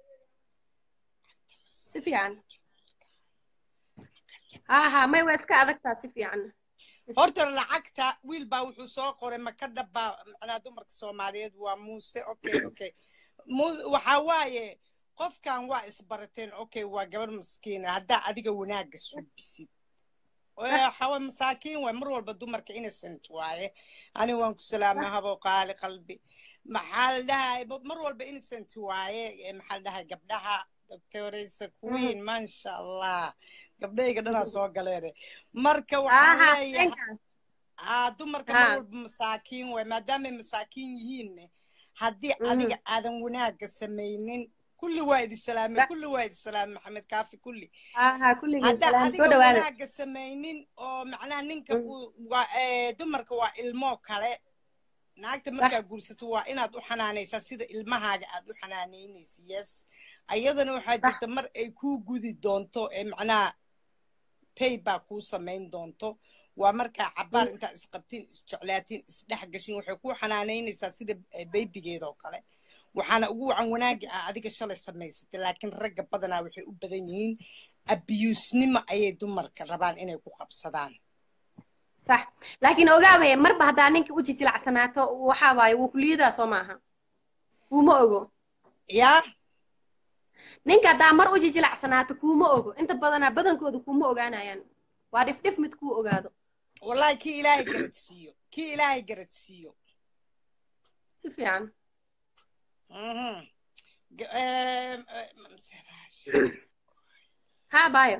si fiican ha ha may waa iska adagtaa si fiican horta lacagta wiil baa wuxuu soo qoray maka dhabbaa macnaa dumarka soomaaliyeed waa muuse okay okay Muuse- waxaa waaye qofkan waa isbarateen okay waa gabar maskiina haddaa adiga wanaagga suubisid waxaa masaakiin waay mar walba dumarka innocent waaye ani waan ku salaamay habo qaali qalbi maxaa la dhahay mar walba innocent waaye Eh, maxaa la dhahay gabdhaha doctoresa queen maasha allah gabdhayga dhanaa soo galeene marka waxaan aha leeyahay thank aa dumarka mar Ha. walba masaakiin waay maadaamay masaakiin yihiinne haddii Mhm. adiga aadan wanaagga samaynin kulli waa idi salaamay Sax. kulli waa idi salaamay maxamed kaafi kulli aha kulligeen haddaa salaam soo adiga dhawaada wanaagga samaynin oo macnaha ninka Mm. uu waa ee, dumarka waa ilmoo kale naagta markaa guursato waa inaad u xanaanaysaa sida ilmahaaga aad u xanaanaynaysa yes ayadana waxaa Sax. jirta mar ay kuu gudi doonto ee macnaha pay baa kuu samayn doonto waa markaa cabaar Mm. intaa isqabtiin isjeclaatiin isdhex gashin waxay kuu xanaanaynaysaa sida eh, baybigeeda oo kale waxaana ugu wacan wanaagi ah adiga shalay samaysatay laakiin ragga badanaa waxay u badan yihiin abiyuusnimo ayay dumarka rabaan inay ku qabsadaan sax laakiin ogaabaya marba haddaa ninka u jijilacsanaato waxaa waaye wuu kuliyadaa soo maaha kuuma ogo yaa ninka haddaa mar u jijilacsanaato kuuma ogo inta badanaa badankooda kuuma ogaanayaan waa dhifdhif mid kuu ogaado wallahi kii ilaahay garadsiiyo kii ilaahay garadsiiyo si fiican Mhm. G- eh, eh, mamseraasha. haa baayo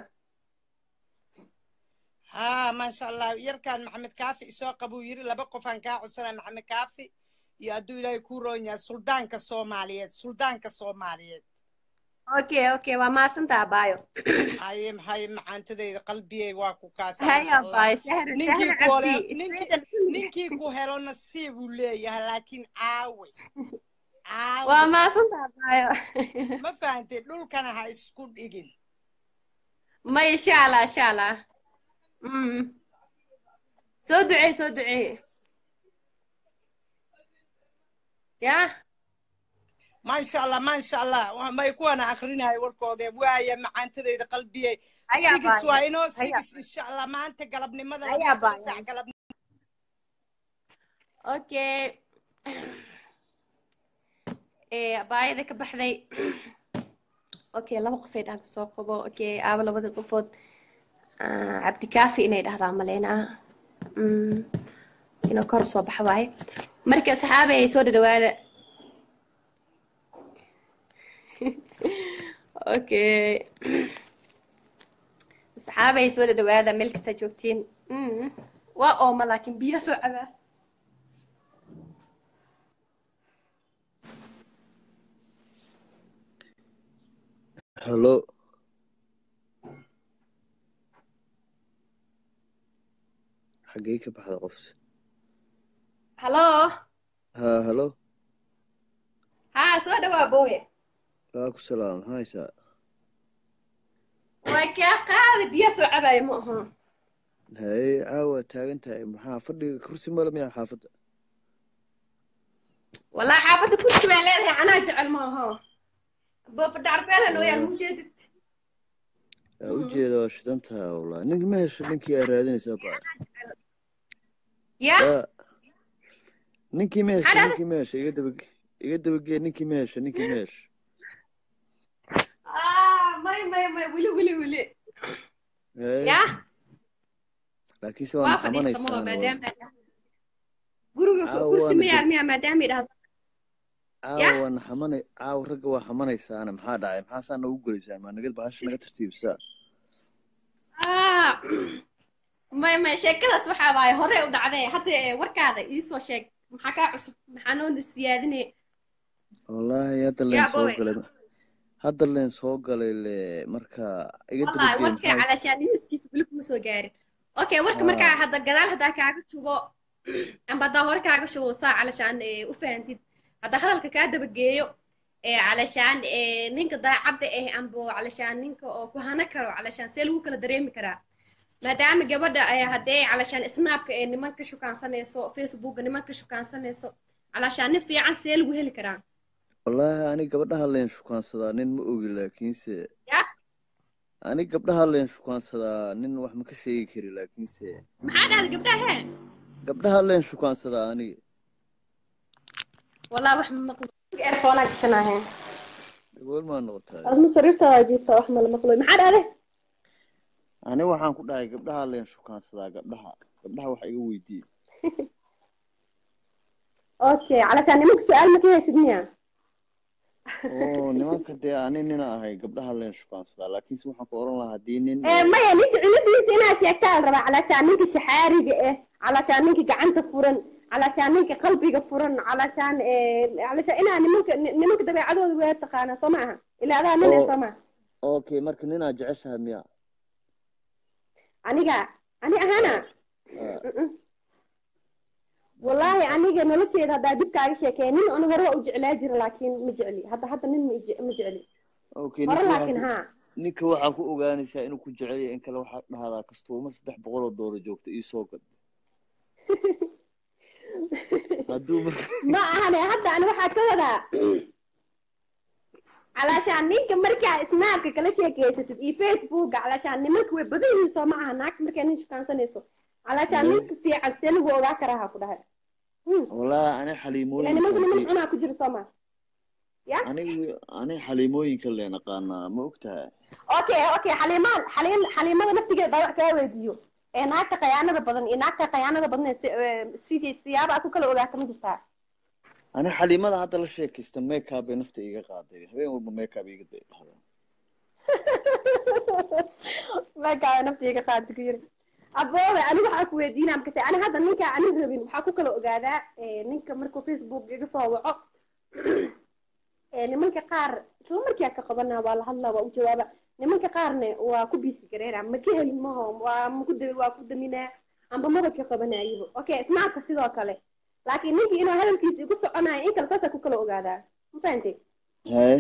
haa maasha allah yarkan maxamed kaafi isoo qabuu yiri laba qofaan kaa codsanaa maxamed kaafi iyo hadduu ilaahay kuu roon yahay suldaanka soomaaliyeed suldaanka soomaaliyeed okay okay waa maasantaa baayo haye haye macaantadayda qalbiyey waa ku kaasa haya baayo sahra ninkii sahra ku helo cabdi ninkii Sweden kulligeed. ninkii ku helo nasiib uu leeyahay laakiin caawe waa caawe maasantaa baayo ma fahantay dhulkana ha isku dhigin ma insha allah insha allah mm. soo duceey soo duceey ya maasha allah maasha allah Wa- may kuwana akrinayo warkoode waaya macaantadayda qalbiyey haya sigis baayo waa inoo haya sigis insha allah maanta galabnimada haya labaiyo toban baayo saac galab okay ee baayada ka baxday okay laba qofay dhahda soo qabo okay aaba labada qofood Ah, cabdikaafi inay dhahdaa maleynaa Mm, inuu kor soo baxa waaye marka saxaabay soo dhadhawaada okay saxaabay soo dhadhawaada meel kasta joogtiin Mm, waa ooma laakiin biyo soo cabaa Hello. xagee ka baxda qofsi hallo ha hello haa soo dhawaa booye waa ku salaam maxaa haysaa waa kaa qaadi biyo soo cabaayo ma aho haye caawa taagan tahay maxaa fadhiga kursi male miyaa xaafadda wallahi xaafadda kursi baan leedahay anaa jecel ma aho boofadha carbeedan oo yaal mujeedid aa u jeeda waa shidan tahay wallahi nink ma hesho ninkii aa raadinaysaa baa ya yaa ninkii ma hesho Maxaa ninkii ma hesho iga dabage iga dabagee ninkii ma hesho ninkii ma hesho ah may may may wili wili wili haye ya laakiinse waa waa fadhiista naxamanaysaa maho maadaama guriga caawa kursi waana ma yaar miya maadaama idhahdo caawa waa naxamanay caawa ragga waa xamanaysaana maxaa dhacay maxaa saa nagu gelaysaan maa naga bahasha naga tartiibsaa ah may may sheekadaas waxaa waaye hore u dhacday hadda eh, warkaada iisoo sheeg maxaa kaa cusub maxaa noo siyaadinay wallaahi hadda leen yaa soo bowe galay hadda leen soo galay le marka iga wallahi dabagee warkay maxaa calashaan newskiisa weli kuma soo gaarin okay warka haa markaa hadda gadaal haddaa kaaga shubo amba haddaa hore kaaga shubo saa calashaan eh, u fahantid haddaa hadalka kaa dabageeyo ee calashaan eh, ninka daacadda ah amba calashaan ninka oo ku hana karo calashaan see lagu kala dareemi karaa maadaama gabadha eh, haddee calashaan snaapka ee niman ka shukaansanayso facebooka niman ka shukaansanayso calashaan nin fiican see lagu heli karaa wallaahi ani gabdhaha leen shukaansadaa nin ma ogi laakiinse ya ani gabdhaha leen shukaansadaa nin wax ma ka sheegi kari laakiinse maxaa dhahda gabdhaha hee gabdhaha leen shukaansadaa aniga wallahi wax ma maqlo earphone gashanahay dabool maa noqotaa adma sariirtaada jiifta wax mala maqlo maxaa dhahde ani waxaan ku dhahay gabdhaha leen shukaansadaa gabdhaha gabdhaha wax iga weydiiye okay calashaan nimanka su-aal ma ka haysid miya oo nimanka dee ani nina ahay gabdhaha leen shukaansadaa laakiinse waxaan ku oran lahaa haddii nin Eh, maya ninka ciladiisa inaad sheegtaa la rabaa calashaan ninka shaxaariga ah calashaan ninka gacanta furan calashaan ninka qalbiga furan calashaan eh, calashaan inaa nimanka ni- nimanka dabeecadooda waa taqaanaa soo ma aha ilaa adaa nin eh oo soo ma okay marka ninaa jeceshahay miya aniga ani ahana Ah, Mm-mm. wallaahi aniga nolosheeda haddaa dib kaaga sheekeeya nin an hore waa u jeclaa jira laakiin ma jecli hadda hadda nin ma je- ma jecli okay hore ninka waxaa laakiin ku haa ninka waxaa ku ogaanaysaa inuu ku jecel yahay in kale waxaa dhahdaa kastuuma saddex boqol oo doolar joogta ii soo gad hadduu marka ma ahane hadda ani waxaa ka wadaa calaashaan ninka markaa snaabka kala sheekeysatid iyo facebooka calaashaan nimanka way badan yihiin soo ma aha naagta markaa nin shukaansanayso calaashaan Yeah. ninka fiican see lagu ogaa karaa ha ku dhahay Hmm. wallahi ani ilaa xaliimooyinka nimanka niman cunaa ku jira soo ma ya aniga ani xaliimooyinka leen aqaanaa ma ogtahay okay okay xaliimaan xaliim xaliimada naftigeeda baa wax kaa weydiiyo ee naagta khayaanada badan iyo naagta khayaanada badan ee si- ee sidii siyaaba aad ku kala ogaata ma jirtaa ani xaliimada hadda la sheekaysta makeup bay nafta iga qaaday habeen walba makeup iga bay dhahdaa meekaa naftiga qaadi ku yiri aboobe anigu waxaa ku weydiinaa markase ani hadda ninka ani rabin waxaa ku kala ogaadaa ee, ninka markuu facebook iga soo waco ee, nimanka qaar isla markii aan ka qabanaa waa la hadlaa waa u jawaaba nimanka qaarne waa ku biisi gareera ma ka helin maho waa maku da waa ku daminaa amba maba ka qabanayibo okay snaabka sidoo kale laakiin ninkii inuu hadalkiisa igu soconayo in kale saasaa ku kala ogaadaa ma fahantay haye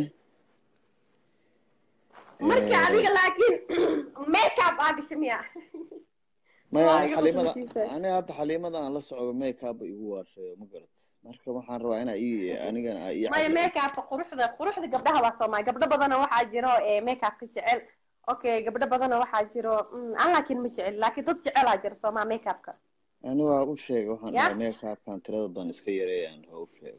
marka Eh, adiga laakiin makeup aa gasha miya maya waa ani iga xaliimada qusulkiisa. ani hadda xaliimada aan la socdo makeup ba igu waarshayo ma garat marka waxaan rabaa inaa ii anigana aa ii maya caddeeyo. makeupka quruxda quruxda gabdhaha waa soomaali gabdho badana waxaa jiro ee makeupka jecel okay gabdho badana waxaa jiro mm, aan laakiin ma jecel laakiin dad jecelaa jira soomaa makeupka ani waa u sheegay waxaan Ya. dhahay makeupkan tirada badan iska yareeyaan waa u sheegay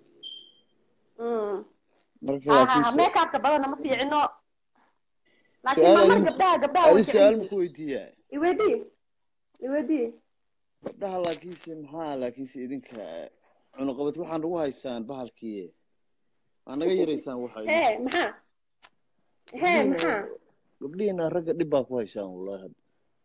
Mm. marka ha ha laakiin ha su- makeupka badana ma fiicino laakiin su-aal mamar adin gabdhaha gabdhaha way adi su-aal jecel maku weydiiyaa iweydii iweydii gabdhaha laakiinse maxaa laakiinse idinka cunuqabad waxaan nagu haysaan bahalkii waa naga yaraysaan waxa idin hee maxaa hee maxaa gabdhihiina ragga dhib baa ku haysaan wallahi hadda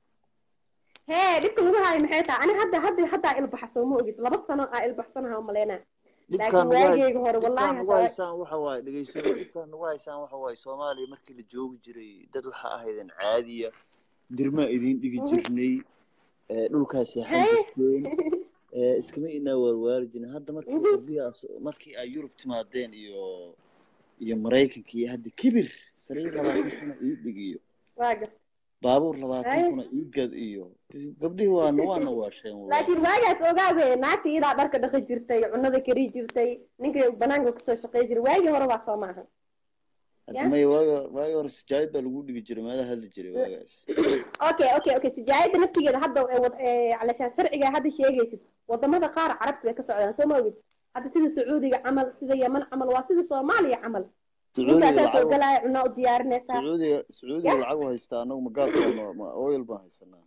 hee dhibka lagu haayo maxay tahay ani hadda hadda haddaa ilbaxa soo ma ogid laba sano aa ilbaxsanaha umaleynaa dhibkaan laakiin nagu hays waageyga hore dhibkaan wallahi nagu hadda haysaan waxa waaye dhegeysano dhibkaan nagu haysaan waxa waaye soomaaliya markii la joogi jiray dad waxa ahaydeen caadiya dirmaa idiin dhigi jirnay ee, dhulkaa seexan Hey. jirteen ee, iskama inaa waarwaari jirin hadda markii Mhm. qurbiyaas markii ay yurub timaadeen iyo iyo maraykanka iyo hadda kibir sariir labaatan kuna ii dhig iyo waaga baabuur labaatan Hey. kuna ii gad iyo gabdhihii waana waana waasheen wallahi laakiin waagaas ogaawe naagta iyadaa dharka dhaqi jirtay cunada kari jirtay ninka banaanka kasoo shaqey jiray waagii hore waa soo maaha hadda ya maya waaga waaga hore sijaayad baa lagu dhigi jiray meelaha hadli jiray waagaas okay okay okay sijaayada naftigeeda hadda ee wad- ee, calashaan sharciga hadda sheegaysid wadamada qaar carabta way ka socdaan soo ma ogid hadda sida sacuudiga camal sida yeman camal waa sida soomaaliya camal sacuudiga ninkaasaa soo lacag galaya cunaa u diyaarinaysaa sacuudiga sacuudiga Ya. lacag u haystaa anagu ma gaas baan ma oil baan haysanaa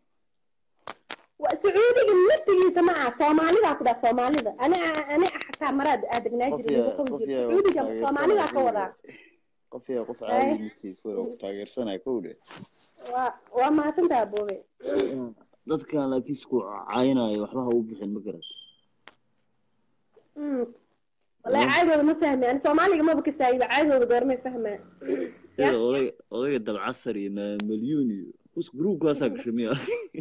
Wa- sacuudiga naftigiisa ma aha soomaalidaa ku dhaa soomaalida ani ani xataa maraad aadegnaa qof jiray yaa igu qof qabi yaa jiray waa ku sacuudiga soomaalidaa ka wadaa taageersanaya qof yaa qof Hey. caadi mitiid waa ku taageersanaya kowdhe waa waa mahadsantaha boobe dadkan laakiin ku caayinayo waxba ha u bixin ma garat Mm. wallahi caadooda ma fahmi ani soomaaliga maba ka saayiba caadooda goormay fahmaa sida odayga odayga dabcasar iyo maamalyuun iyo kus gruubkaasaa gashay miya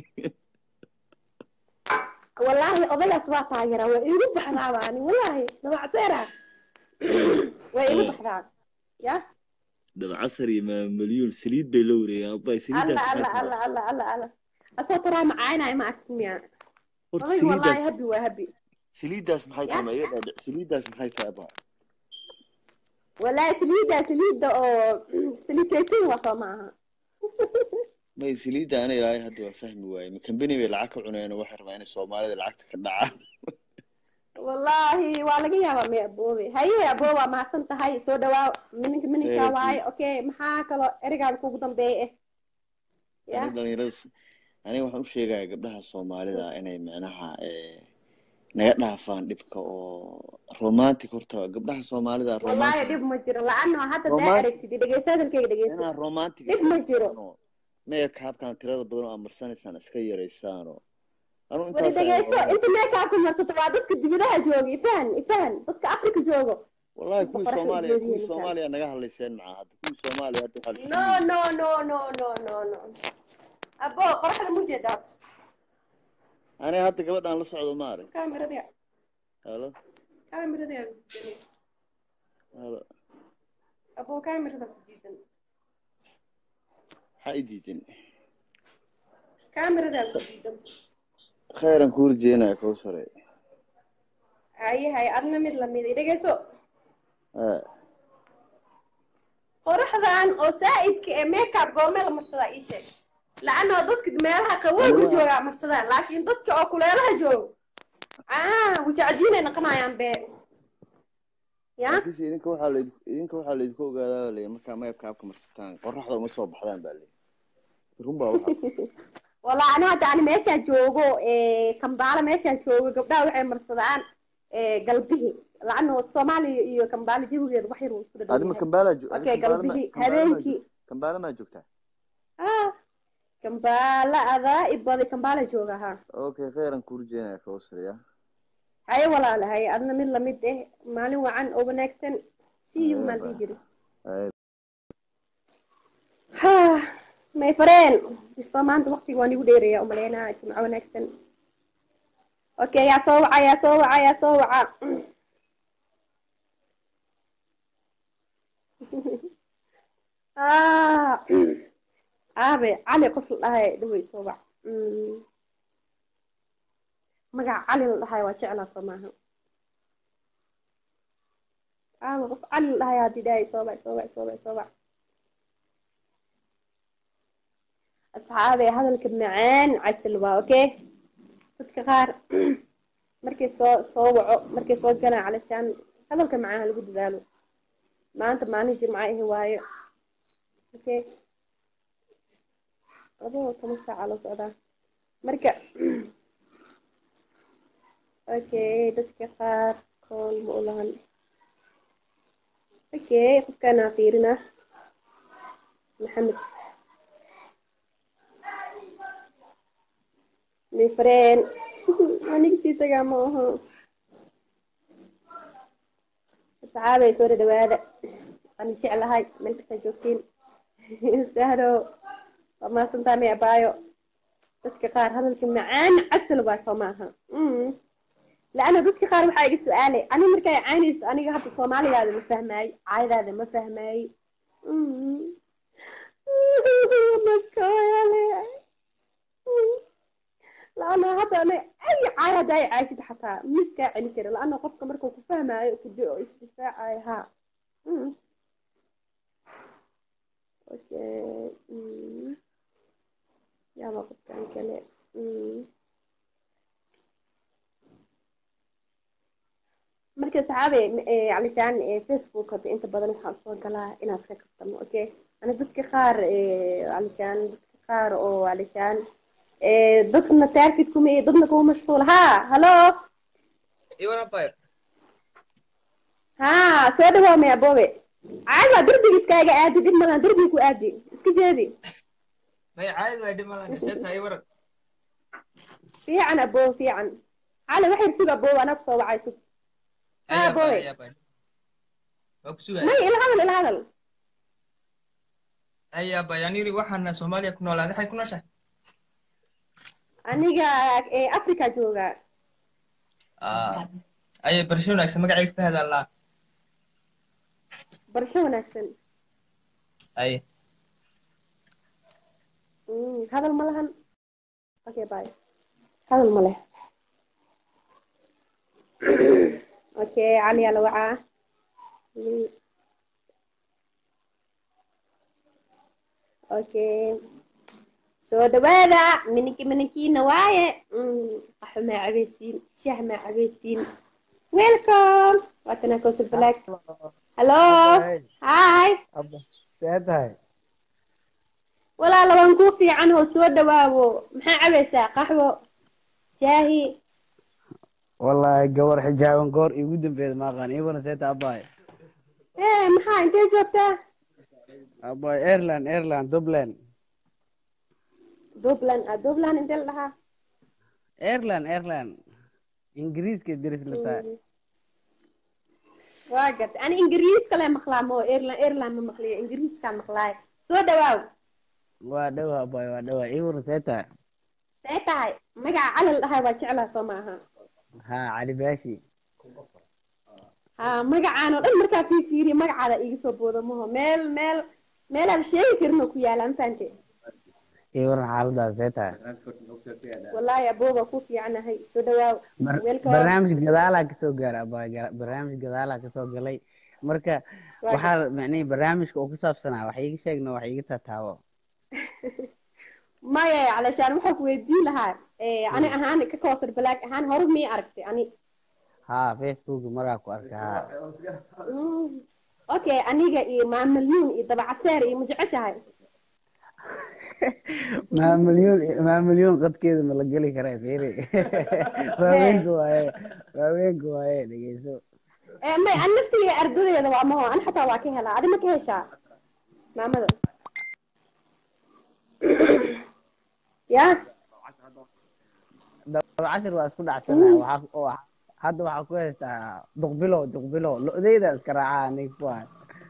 wallaahi odaygaas waa taageeraa waa iigu baxdaaba ani wallaahi dabacseera waa iigu baxdaa ya dabcasar iyo maamalyuun saliid bay la wareegaan abay alla saliiddaas alla maxay alla tahay alla alla alla asoo taraa macaaynayo ma arkin miya horta odayga wallaahi saliiddaas habi waa habi saliiddaas maxay Ya. tahay ma iga dhaadhic saliiddaas maxay tahay abaa wallaahi saliidda saliidda oo saliid saytuun waa soo maaha may saliidda ana ilaahay hadda waa fahmi waaye ma kambani bay lacag ka cuneen oo waxay rabaa inay soomaalida lacagta ka dhacaan wallaahi waa laga yaabaa may aboobe haye aboobe waa mahadsan tahay soo dhawaa mininka mininka Hey, waaye okay maxaa kaloo ereygaada kugu dambeeya eh ya ani dhalinyarada aniga waxaan u sheegaya gabdhaha soomaalida inay micnaha eh, naga dhaafaan dhibka oo romantic horta gabdhaha soomaalida wallaahi romantic dhib ma jiro la-ano hadda daa Romantic- aragtid dhegeyso hadalkayga dhegeyso inaa romantic dhib ma jiro meekaabkan tirada badan oo amarsanaysaan iska yaraysaanoo anu wari intaas dhegeyso inta meekaabka marsato waa dadka dibadaha jooga ifahan ifahan dadka afrika joogo wallahi kuwii Boqorka soomaaliya Itoobiya kuwii ninkan. soomaaliya naga hadlayseen macaa hadda kuwii soomaaliya hadda waxaa la no sheegaya no no no no no no abo qoraxda mu jeedaa aniga hadda gabadhaan la socdo ma arag kaamirada halo kaamirada halo abo kaamirada ku diidan maxaa i diidan kaamirada ku diidan khayran kuu rajeenaya kuu sare haye haye adna mid lamid dhegeyso Eh, qor waqtigan oo saa'idka ee makeup goormee la marsadaa ii sheeg lacano dadka meelaha qabowga joogaa marsadaan laakiin dadka oo kuleelaha joogo ah wajacdiinay noqonayaan bee ya laakiinse idinka waxaa layd idinka waxaa laydinku ogaadaa baa leeyahay markaa meebka abka marsataan qoraxda uma soo baxdaan baa leeyahay run baa waxaas walaa ani hadda ani meeshaan joogo ee kambaala meeshaan joogo gabdhaha waxay marsadaan ee galbihi lacano soomaaliya iyo kambaala jawigeeda wax yar wuu isku adima dhadhaw kambaala jo okay galbihi habeenkii kambaala maa joogtaa ah kambaala adaa ibadi kambaala jooga ha okay kheyran kuu rajeenaya kawsriya haye walaale haye adna mid lamid eh maalin wacan oo wanaagsan see you maan dhihi jiri ha my friend isto maanta waqtiga waan igu dheeraya umaleynaa jimco wanaagsan okay yaa soo waca yaa soo waca yaa soo waca ah aabe cali qof la dhahay dhawey soo wac Mm. magaca cali la dhahay waa jeclaa soo maaha aabe qof cali la dhahay haddii dhahay soo wac soo wac soo wac soo wac asxaabe hadalka macaan casal waa okay dadka qaar markay soo soo waco markay soo galaan calisaan hadalka macaan ha lagu dadaalo maanta maalin jimco ahi waayo okay labada toban saaca loo socdaa marka okay dadka qaar kool ma u lahan okay qofkaanaa fiirina maxamed mifreen aniga sii tagaa ma aho asxaabay soo dhadhawaada waan jeclahay meel kastaa joogtiin sahro waa mahadsantaa may abaayo dadka qaar hadalka macaan casal waa soo maaha laana dadka qaar waxaa iga su-aalay ani markay caynayso aniga hadda soomaaligaada ma fahmaayo caayadaada ma fahmaayo laana hadda ana ay caay hadda ay caaysid xataa miskaa celin kara laana qofka markuu ku fahmaayo kudo oo isdifaacayo ha okay yaaba qofkan kale marka saxaabe calisaan facebook hadda inta badan waxaan soo galaa inaan iska kaftamo okay ana dadka qaar calisaan dadka qaar oo calisaan dadna taarkid kuma iyo dadna kuma mashquul ha hallo ha soo dhawaamay abobe caadi waa derbiga iskaaga aadi dhib malan derbiga ku aadi iska jeedi fiican abo fiican cali waxay sug abo anaa kusoo wacay sug ha abobe may ila hadal ila hadal ayabayaniri waxaana soomaaliya ku noolaaday waxay ku nooshahay aniga ee africa jooga ayay barasho wanaagsan magacayga fahad allaa barasho wanaagsan ay hadal ma lahan okay bye hadal ma leh okay cali yaa la wacaa okay soo dhawaada miniki minikiina waaye qaxo maa cabeysiin shah maa cabeysiin welcome waatana kowsar black hello hi see tahay walaala waan kuu fiican oo soo dhawaawo maxaa cabaysaa qaxwo shaahi wallahi gabar xijaaban goor igu dambeeda maaqaan iibana see tahay abaay ee maxaa intee joogtaa abaay airland airland dubland dubland ah dubland intee la dhahaa airland airland ingiriiska deris la tahay waa garta ani ingiriiska le maqlaa mo airland airland ma maqliyo ingiriiskaa maqlaay soo dhawaaw waa dhawa abaay waa dhawa iibana see tahay see tahay magaca cali la dhahay waa jeclaa soo maaha ha cali baashi ha magacaan oo dhan markaa fii fiiriya magacaada iga soo booda maho meel meel meelaan sheegi karin oo ku yaala ma fahante iibana xaaladaas see tahay wallaahi abooba ku fiicanahay soo dhawaaw welcome barnaamij gadaalaa kasoo gaara abaay barnaamij gadaalaa kasoo galay marka Waa waxaa macnihi barnaamijka oo ku saabsanaa wax iiga sheegna wax iiga taataabo maya calashaan waxaa ku weydiin lahaa eh, ani ahaan ka koosar balaag ahaan hore miyay aragtay ani haa facebook maraa ku arka haa Mm. okay aniga iyo maamalyuun iyo dabacaseer iyo ma jeceshahay maa milyuun maa milyuun qadkeeda ma la geli karaa fiiri waaweynka waaye waaweynka waaye dhegeyso Eh, may an naftiga ardadeeda waa maho an xataa waa ka helaa adi ma ka heshaa maamada ya dabcashir waa isku dhacsanaha waxaa oo hadda waxaa ku haystaa duqbilo duqbilo lo-deyda iska raacaa aniga kuwaa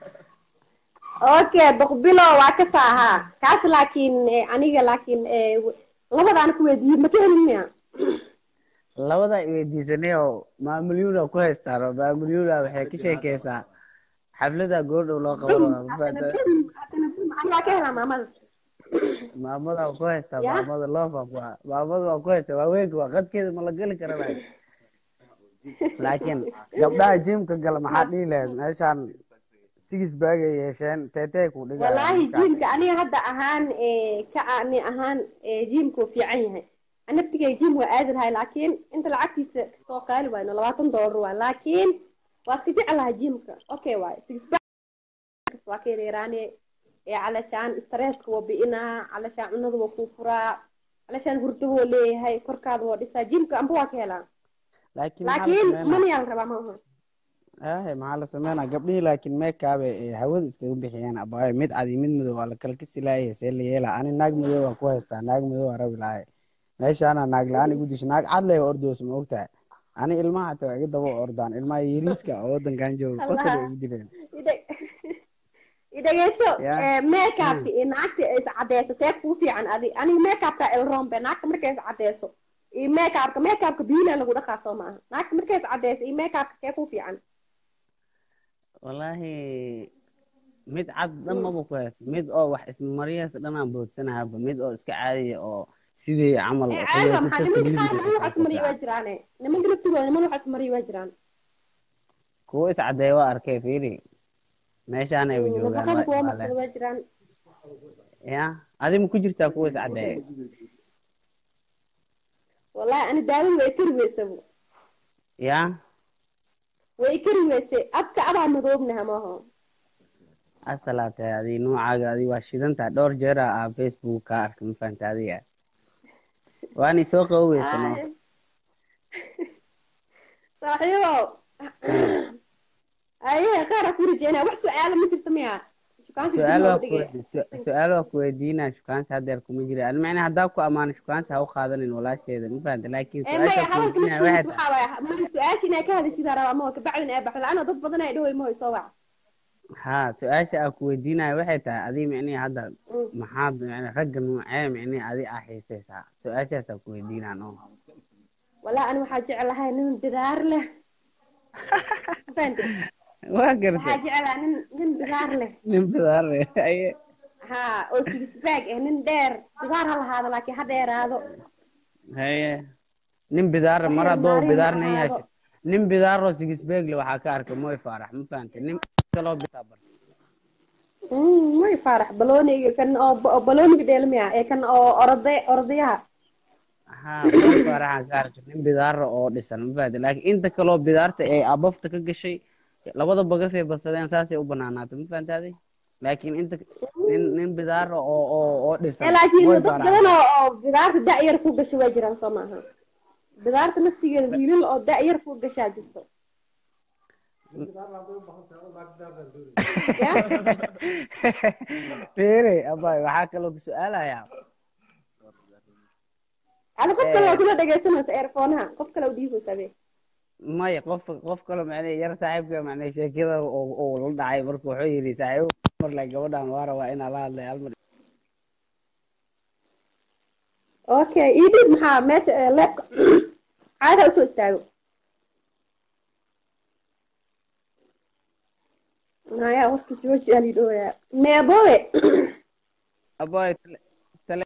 okay boqbilo waa ka saahaa kaas laakiin eh, aniga laakiin eh, w- labadaan ku weydiiyey ma ka helin miya labada weydiisanay oo maamulyuuna ku haystaan oo maamulyuuna waxay ka sheekeysaa xaflada goordhow loo qabanaya ma fahantaa ani waa ka helaa maamada maamada waa ku haystaa Ya? maamada loofa ku maamada waa ku haystaa waaweynka waa qadkeeda ma la geli karanayo laakiin gabdhaha jimka gala maxaa dhihi lahayd meeshaan sigis baagay yeesheen teetee ku dhigaya wallaahi jiimka aniga hadda ahaan eh, ka ani ahaan eh, jiimka wuu fiican yahay Ani naftigay jiim waa aadi lahay laakiin inta lacagtiisa kastoo qaali waayno labaatan doolar waay laakiin waa iska jecelahay jiimka okay waay six pack waa ka yareeraane ee calashaan stresska waa bi'inaa calashaan cunada waa kuu furaa calashaan hurdo woo leeyahay korkaada waa dhisaa jiimka amba waa ka helaa laakiin maxaa la laakiin sameynaa manayaa la rabaa maaha aahe maxaa la sameynaa gabdhihii laakiin meekaabe ee hawada iskaga bixiyeen abaayo mid cad iyo mid madow waa la kala kasi laayay see la yeelaa ani naag madow waa ku haystaa naag madow waa rabi lahay meeshaana naag la-aan igu disho naag cad leh ordoos ma ogtahay ani ilmaha hataa waa iga daba ordaan ilmaha yariiska oo wadankan jooga qosol ay igu dileen Ide- idhegeyso Ya. eh, makeupka iyo naagta is cadeyso see kuu fiican adi aniga makeupka elrombe naagta markay is cadeyso iyo makeupka makeupka biila lagu dhaqaa soo maaha naagta markay is cadeyso iyo makeupka kee kuu fiican wallaahi mid cad dhan maba ku haysto mid oo wax ismariyaas dhan aan boodsanahaaba mid oo iska caadiya oo sidii camal Eh, oo caadi waa qubaysato maxaa nimanka qaar niman saliid wax ismariya waa jiraane nimanka laftigooda niman wax ismariya waa jiraan kuwo iscadeeya waa arkay fiiri meeshaan ayba joogaan nafaqada waa kuwa ismaaleen marsada waa jiraan ya adi ma ku jirtaa kuwa iscadeeya wallahi ani daawada way kari weysabo ya way kari weyse abka abaa madoobnaha maaho asalaate adi noocaaga adi waa shidantaa dhowr jeera ah facebook ka arkay ma fahanta adiga waani soo qaboweysano Ay. saaxiibo aye qaara ku rajeynaa wax su-aala ma jirta miya shukaansi su-aal waa dhigay ku su-aal waa kuweydiinaa shukaanta hadeer kuma jira ani macnaa haddaa ku amaano shukaanta ha u qaadanin walaasheeda ma fahanta laakiin ee maya su-aasha hadalka kuweydiinaya naftiisa waxay tahay waxaa waaya maya su-aasha inaa ka hadashidaa rabaa maho kabacdin ee baxda ana dad badan ay dhahoy mahoy soo wac ha su-aasha aan kuweydiinaya waxay tahay adii micnihi hadda maxaad micni ragga noocee micnihi adi aa xiisaysaa su-aashaasaa kuweydiinaa no wallahi ani waxaa jeclahay nin bidaar leh fahante waa waxaa gartay jeclahay nin nin bidaar leh nin bidaare aye ha oo sigisbaag eh nin dheer bidaar ha lahaado laakiin ha dheeraado haye nin bidaare mar Waxay haddoo maarin bidaar nin lahaado. yeeshay nin bidaaroo sigisbeegle waxaa ka arkay moy faarax ma fahantay nin kaloo bidaa bar Mm, may faarax balooniga kan oo oo balooniga dheelmiya ee kan oo orode orodayaha ha moy faaraxaan ka arkay nin bidaara oo dhisan ma fahantay laakiin inta kaloo bidaarta ee abafta ka gashay labada bagafay badsadeen saasay u banaanaatay ma fahantay adi laakiin inta nin nin bidaara oo oo oo ee dhisan laakiin moy dad faarax badan oo oo bidaarta da-yar ku gasha waa jiraan soo maaha bidaarta naftigeeda wiilal oo da-yar ku gashaa jirto ya Fere, abay, waxaa kaloo ku su-aalayaa ada qof kale waa kula dhegaysanaysa earphonaha qof kale u dhiibeysa be maya qof qof kaloo macnay yar saaxiibka macnay sheekada oo oo la dhacay marka wuxuu yidhi saaxiibo mar la gabadhan waa rabaa inaa la hadlay hal mar okay ii dhiib maxaa meesha ee leebka caada usoo istaago maya waqti jooji ali dhooya meebowe abay tale tale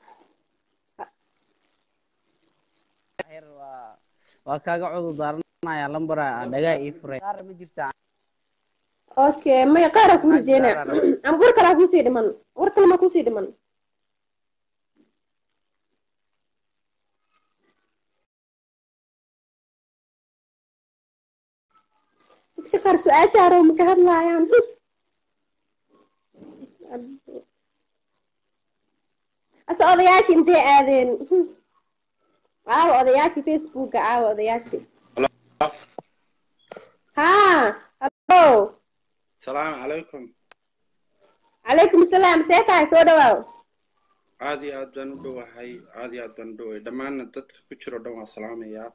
yar waa waa kaaga cudur daaranaya lambara dhagaa ii furay qaar ma jirtaa okay may qaara kuu rajeynaa ama war kalaa kuusii dhiman war kale ma kuusii dhiman dadka qaar su-aasha arow ma ka hadlaayaan ase odayaashii intay aadeen caawa odayaashii facebooka caawa odayaashii ha hallo salaamu calaykum calaykum asalaam see tahay soo dhawaaw aad iyo aad baan u dhowahay aad iyo aad baan u dhowahay dhammaanna dadka ku jiro dhan waa salaamayaa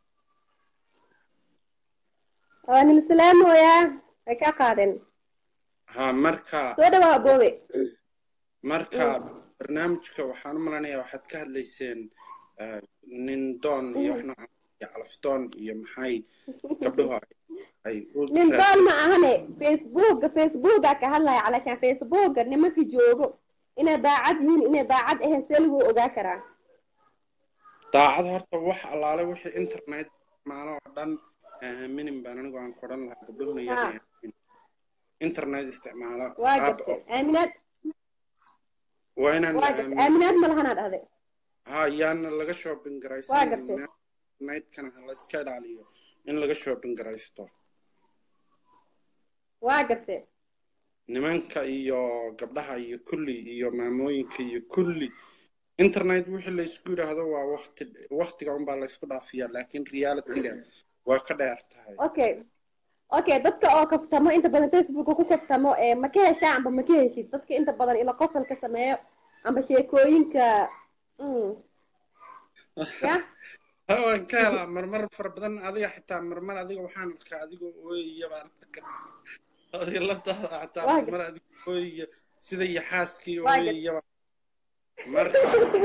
waa nila salaamooyaa way ka qaadeen ha marka soo dhawaaw aboobe marka barnaamijka waxaan u malanayaa waxaad ka hadlayseen eh, nin doon iyo wax noocan iyo calafdoon iyo maxay gabdhuhu ay- ay u nin doon raadsan ma ahane facebooka facebooka ka hadlaya calashaan facebooka nimanka joogo inay daacad yihiin inay daacad ahayn see lagu ogaa karaa daacad horta wax allaale wixii internet maalo oo dhan aaminin baan anigu aan qoran lahaa gabdhuhuna Ha. yar internet isticmaala waa aab gartay aaminaad waa inaan la waa gartay aamin aaminaad ma lahanaa dhahday ha yaana laga shopping waa garaysan gartay nightkana ha la iska ilaaliyo in laga shopping garaysto waa gartay nimanka iyo gabdhaha iyo kulli iyo maamooyinka iyo kulli internet wixii laysku yidhaahdo waa waqti waqtiga unbaa laysku dhaafiyaa laakiin realityga waa ka dheer tahay okay okay dadka oo kaftamo inta badan facebooka ku kaftamo ee ma ka heshaa amba ma ka heshid dadka inta badan ila qosolka sameeyo amba sheekooyinka mm. ya ha waan ka helaa marmar fara badan adiga xitaa marmar adiga waxaan arkaa adigoo ooyaya baan arkaa adiga laftaada xataa waa marmar gartay adigoo ooyaya sida iyo xaaskii waa gartay ooyaya baan marka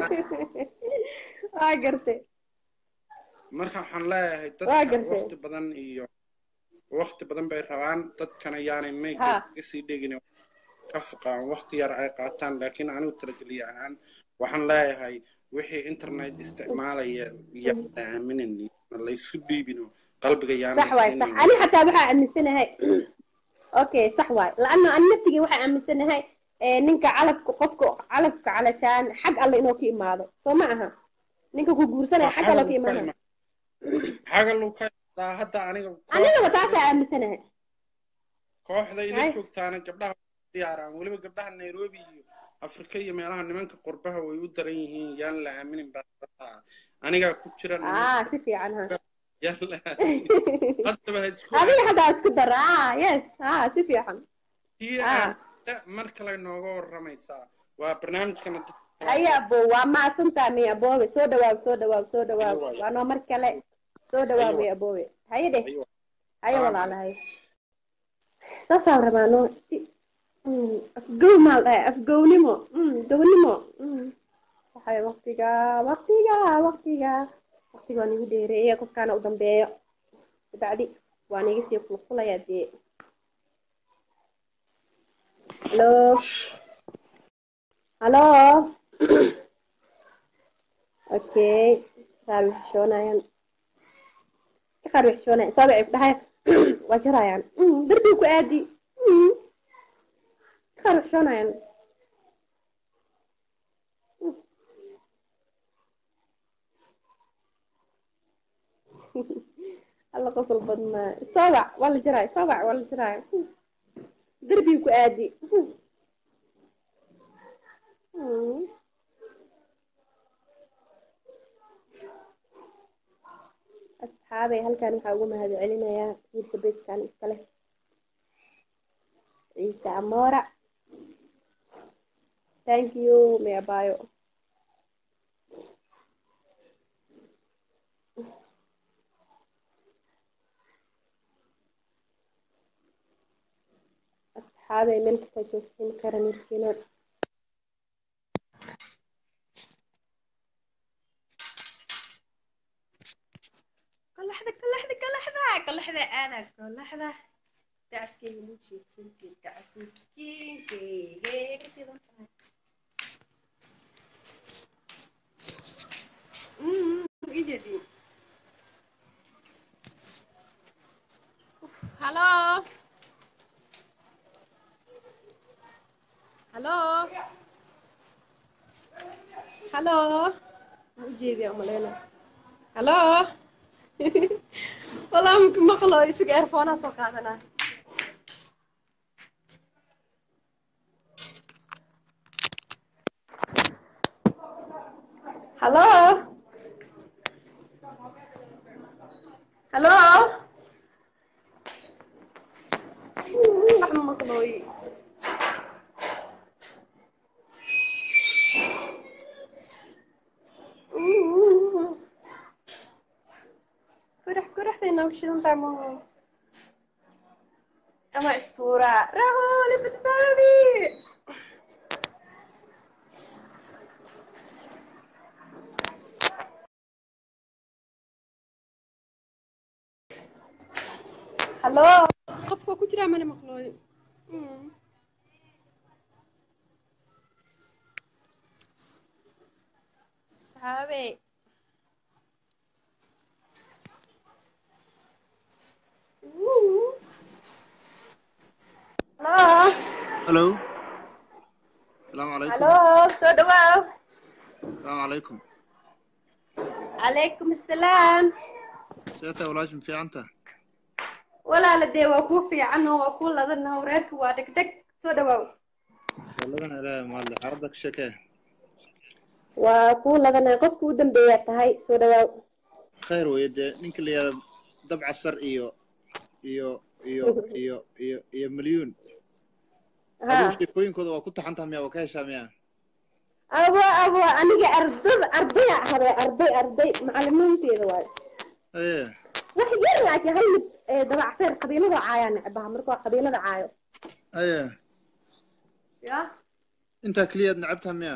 waa gartay marka waxaan leeyahay waa dadka gartay waqti badan iyo waqti badan bay rabaan dadkana yaanay mayga ha ka sii dhegin ka foqaan waqti yar ay qaataan laakiin anigu talageliye ahaan waxaan leeyahay wixii internet isticmaalaya yaan la aaminin yaana laysu dhiibino qalbiga yaana sax waay sax siinin ani xataa waxaa aaminsanahay okay sax waay laanna ani naftigii waxaa aaminsanahay ee, ninka calafka qofka calafka calashaan xag alle inuu ka imaado soo ma aha ninka ku guursanaya waa xag alle xagal ka uu ka imaanaya ima xagal uu ka imaadaa hadda aniga anigaba kooxda ila taasaa aaminsanahay kooxda ila hay joogtaana gabdhaha diyaaraan weliba gabdhaha nairobi iyo afrika iyo meelaha nimanka qurbaha way u daran yihiin yaan la aaminin baa rabaa anigaa ku jira nimanka ah si fiican ha yaan la aaminin haddaba ha isku adiga aaminin xataa isku dar ah yes ah si fiican tii ah aamina mar kale nooga waramaysaa waa barnaamijkana dadka kala haya hadla abo waa macsantaa miy aboobe soo dhawaab soo dhawaab soo dhawaab ayo waay waa noo mar kale soo dhawaab ayo miy waay aboobe haye dheh ayo waay haye salaam walaalahay saasaan rabaa no si- mm, afgow maal dhahay afgownimo mm, gownimo mm. waxay waqtiga waqtiga waqtiga waqtiga waa nigu dheereeya qofkaana u dambeeyo dabacdi waa niga sii qulqulaya dee halo halo okay qaar way xishoonayaan qaar way xishoonayaan soo bacay ku dhahay waa jarayaan Mm, darbiga ku aadi Mm, qaar way xishoonayaan Mm. alla qosol badnaa soo bac waa la jaraya soo bac waa la jaraya Mm, darbiga ku aadi Mm, mm. asxaabay halkan waxaa ugu mahad celinayaa wiilka beejkan iskale ciise amoora thank you meabayo asxaabay meel kasta joogtiin qaran irkiina kalaxda kalaxda kalaxda kalaxda aadaa kalaxda dacaskeyga muu jeedsanteed dacasiskiinkeyga ka sidan tahay ijeedin halo hallo hallo ma ujeediya umaleyna hallo walaa maka maqlo isaga earfoonaa soo qaadanaa hallo hallo wax ma maqlooy kurax kuraxdayna ku shidantahay maho ama istuura rahooli badbaadi hallo qofka ku jiraa mana maqlooy Mm. saxaabe Wuu. hallo Hello. Salaamu calaykum. hallo soo dhawaaw Salaamu calaykum. calaykum assalaam Seeta walaashin fiicanta. walaala dee waa kuu fiican oo waa kuu ladana reerka waa dhegdheg soo dhawaaw Walladan ilaahay mahadle. Xaaladda ka sheekee. waa kuu ladana qofka u dambeeyaa tahay soo dhawaaw Khayr weeye dee ninka la yihahdo dabca sar iyo iyo iyo iyo iyo iyo milyuun. Adigu ha sheekooyinkooda waa ku taxan tahay miyaa waa ka heshaa miyaa? abo abo aniga ardada ardaya ahade arday arday macalimiinteeda waayo Ee. wax yar laakiin hal mid ee dabacseer qabiilada caayaa necbaha marka waa qabiilada caayo Ee. ya Intaa keliyaad necab tahay miyaa?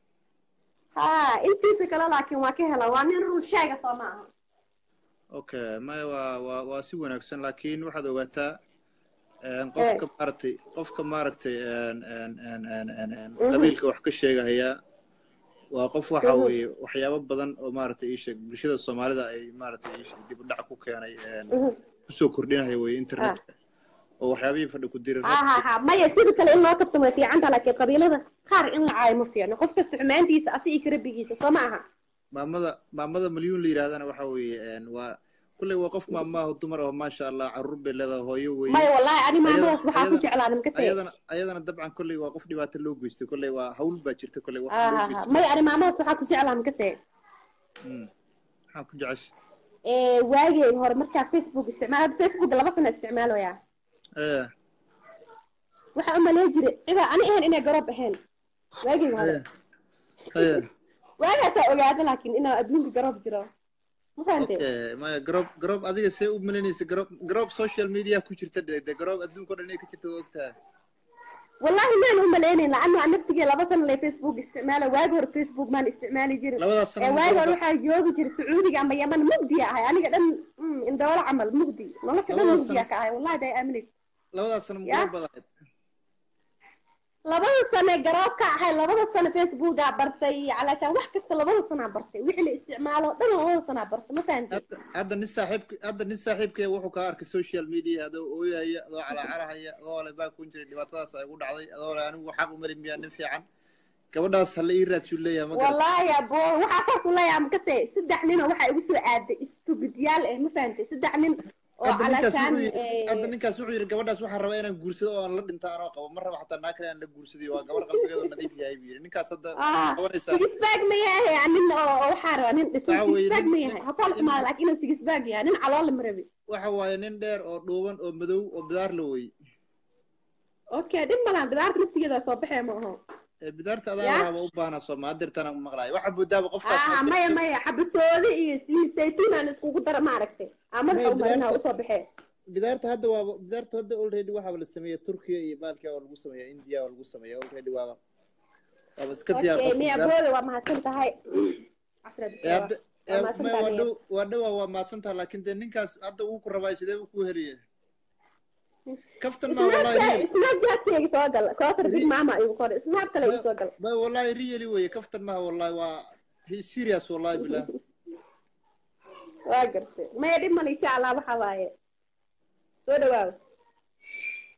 ha intiisa kale laakiin waa ka hela waa nin run sheega soo ma aha Okay, maya waa waa waa si wanaagsan laakiin waxaad ogaataa een, qofka maaragtay qofka maaragtay een, een, een, een, een, een, Mhm. qabiilka wax ka sheegahaya waa qof waxa Mhm. weeye waxyaabo badan oo maaragtay ii sheeg bulshada soomaalida ay maaragtay ii sheeg dib u dhac ku keenay een, Mhm. kusoo kordhinaya weye internetka oo waxyaabihii fadhi ku diri ha ha ha maya sida kale in loo kabto way fiican taha laakiin qabiilada qaar in la caayo ma fiicno qof kasta xumaantiisa asi iyo karabigiisa soo ma aha maamada maamada milyuun la yidhahdana waxa weeye een, waa kulley waa qof maamaaho dumar oo maasha allah caruur bay leedahay hooyo weeye maya wallahi ani maamadaas Ayada- waxaa ku ayada- jeclaa nimka tee ayadana ayadana dabcan kolley waa qof dhibaato loo geystay kolley waa hawl baa jirta kolley wax ha loo ha ha geystay maya ani maamadaas waxaa ku jeclaa nimka tee Mm. maxaa ku jecesha ee waageen hore markaa facebook isticmaal hadda facebook laba sano isticmaaloyaa ee waxaa u malay jiray cida ani ahayn inay garoob ahayn waageen hore ee ee waagaasaa ogaada laakiin inaa adduunka garoob jiro ma fahante okay maya garoob garoob adiga see u malaynaysa garoob garoob social media ku jirta de de garoob adduunka o dhan inay ka jirta waa ogtahay wallahi maan u malaynayn laanno aan naftigee laba sano lay facebook isticmaala waagi hore facebook maan isticmaali jirin labadaas ee sano waagi hore garoob waxaa joogi jiray sacuudiga ama yaman mugdiya ahay aniga dhan mm, indhoolo camal mugdi nolosha dhan labadaas mugdiya sano ka ahay wallahi day aaminaysa labadaas sano Ya? garoob baad ahayd labada sano ee garoobka ahay labada sano facebookaa bartay calaashaan wax kasta labada sanaa bartay wixii la isticmaalo dhan labada sanaa bartay ma fahanti hadda hadda nin saaxiibka hadda nin saaxiibkaya wuxuu kaa arkay social media adoo ooyahaya adoo calaacarahaya adoo le baa kun jiray dhibaatadaas ay ugu dhacday adoo le anigu xaq umali miyaa nin fiican gabadhaas hala ii raadsuu leeyahay ma garat wallahi abo waxaa saas u leeyahay makase saddex nin oo waxaa igu soo aaday istubidyaal eh ma fahantay saddex nin oo hadda ninkaas calaashaan wuxuu yidhi hadda ninkaas wuxuu yidhi gabadhaas waxaan rabaa inaan guursado oo aan la dhinta anoo qabo ma raba xataa naa kale aan la guursadiyo waa gabar qalbigeedu nadiif yahay buu yidhi ninkaas hadda ah qabanaysaa sigisbaag ma yahay nin oo oo waxaa rabaa nin dhisan waxa weeye sigisbaag nin ma nin yahay hotaal nin xumaada laakiin inuu sigisbaag yahay nin caloola ma rabi waxa waaye nin dheer oo dhuuban oo madow oo bidaar la wey okay dhib malaan bidaarta naftigeeda soo baxee ma aho ee bidaarta adaa ya lahaaba u baahnaa sooma hadeertana maqlaaya waxa moodaaba qofkaas ah maya maya xabasoode iyo saliid saytuun aan iskugu dara maaragtay aa madaxa maya u marinaa bidaarta usoo baxee bidaarta hadda waaba bidaarta hadda already waxaaba la sameeya turkiya iyo baalkia waa lagu sameeya india waa lagu sameeya already waaba waaba iska diyaar okay qofka miya bidaarta booda waa mahadsan tahay casra ee diktawa hadda waa ee mahadsan maya waa tahay dhow waa dhowaa waa mahadsantaha laakiin dee ninkaas hadda wuu ku rabaa sidee buu kuu heliye kaftan maa wallahi real snapchat-kayga soo gal koosar big ri mama igu qor snap kale igu soo gal ma wallahi really weye kaftan maha wallahi waa he serious wallahi billah waa gartay maya dhib male insha allah waxa waaye soo dhawaaw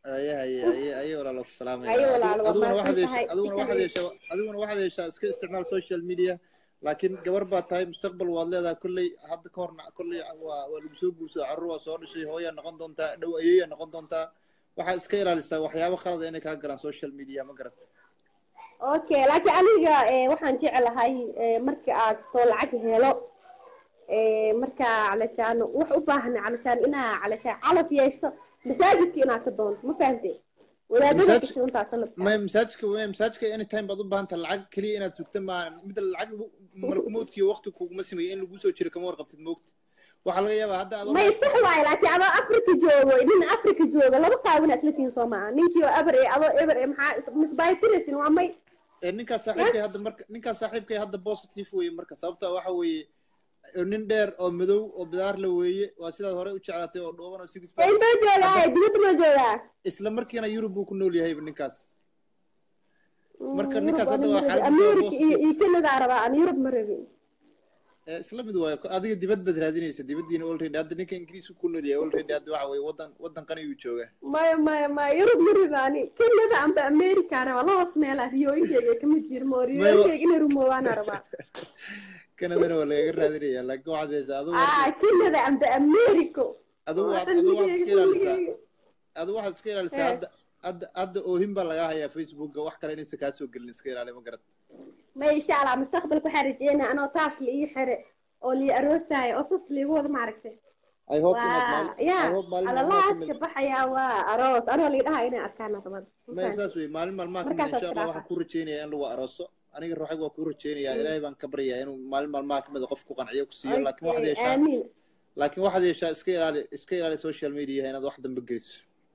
aye aye aye aye walaalo ku salaamaya Aye walaalo, waa adiguna waxaad mahadsan yeeshaa tahay. adiguna waxaad Shukran. yeeshaa adiguna waxaad yeeshaa iska isticmaal social media laakiin gabar baa tahay mustaqbal waad leedahay kolley hadda ka horna kolley waa waa lagu soo guursadaa carruur waa soo dhashay hooyaa noqon doontaa dhow ayeeyaa noqon doontaa waxaad iska ilaalisaa waxyaabo khalada inay kaa galaan social media ma garata okay laakiin aniga eh, waxaan jeclahay eh, marka aad soo lacag helo eh, marka calashaan wax u baahan calashaan inaa calashaan calaf yeeshto masaajidka inaad ka doonto ma fahantay wadaadada Masaajid- gashay untaa sanadka may masaajidka may masaajidka anytime baad u baahan tahay lacag keliya inaad sugta ma mid lacag markumoodkiiyo waqti kuguma sameeyo in lagu soo jiro kama warqabtid moogta waxaa laga yaabaa hadda adoo may sax waaye laakiin adoo afrika joogo nin afrika joogo laba qaawin aad la tihiin soo maaha ninkii oo eber ee adoo eber ee maxaa misbaaytirasin waa may ee ninkaas saaxiibkay hadda marka ninkaas saaxiibkay hadda positive weeye marka sababta waxa weeye ee nin dheer oo madow oo bidaar la weeye waa sidaad horey u jeclaatay oo dhooban oo six ee intoo joogaa dibadda ma joogaa isla markiina yurub buu ku nool yahayba ninkaas marka Yurub ninkaas hadda ani waa ma rabin. xaaladdiisa waa america iyo positive iyo canada rabaa aan yurub ma rabin ee isla mid waayo adiga dibad baad raadinaysa dibaddiina already hadda ninka ingiriisku ku nool yahay already hadda waxa weeye wadan wadan qani uu joogaa maya maya maya yurub ma rabin ani canada amba america rabaa labas meelaa riyooyinkeyga kamid jirmo riyooyinkeyga inay rumoobaana rabaa kanadana waa lagaga raadinaya laakiin waxaad yeeshaa adigu ah canada amba america adigu waa waxaad adigu waxaad iska ilaalisaa qalbigeyga adigu waxaad iska ilaalisaa Eh. hadda hadda hadda oohin baa lagaa hayaa facebooka wax kale inaysan kaa soo gelin iska ilaali ma garat ma insha allah mustaqbalka waxaan rajeynaa anoo taash la ii xire oo lii aroosaayo oo sas liigu wada maaragtay I hope inaad waa maalin ya I hope maalin maalmaha ka alalaaska mid baxayaa waa aroos anoo lii dhahaa inay arkaan rabada ma saas wey maalin maalmaha ka mid Markaasaad insha allah tidhaahaa. waxaan ku rajeynayaa in lagu arooso aniga ruuxayg waa ku rajeynayaa ilaahay baan ka baryayaa inuu maalin maalmaha kamid qof ku qanciyo ku siiyo laakiin waxaad Okay, yeeshaa aamiin laakiin waxaad yeeshaa iska ilaali iska ilaali social media inaad wax dambe geliso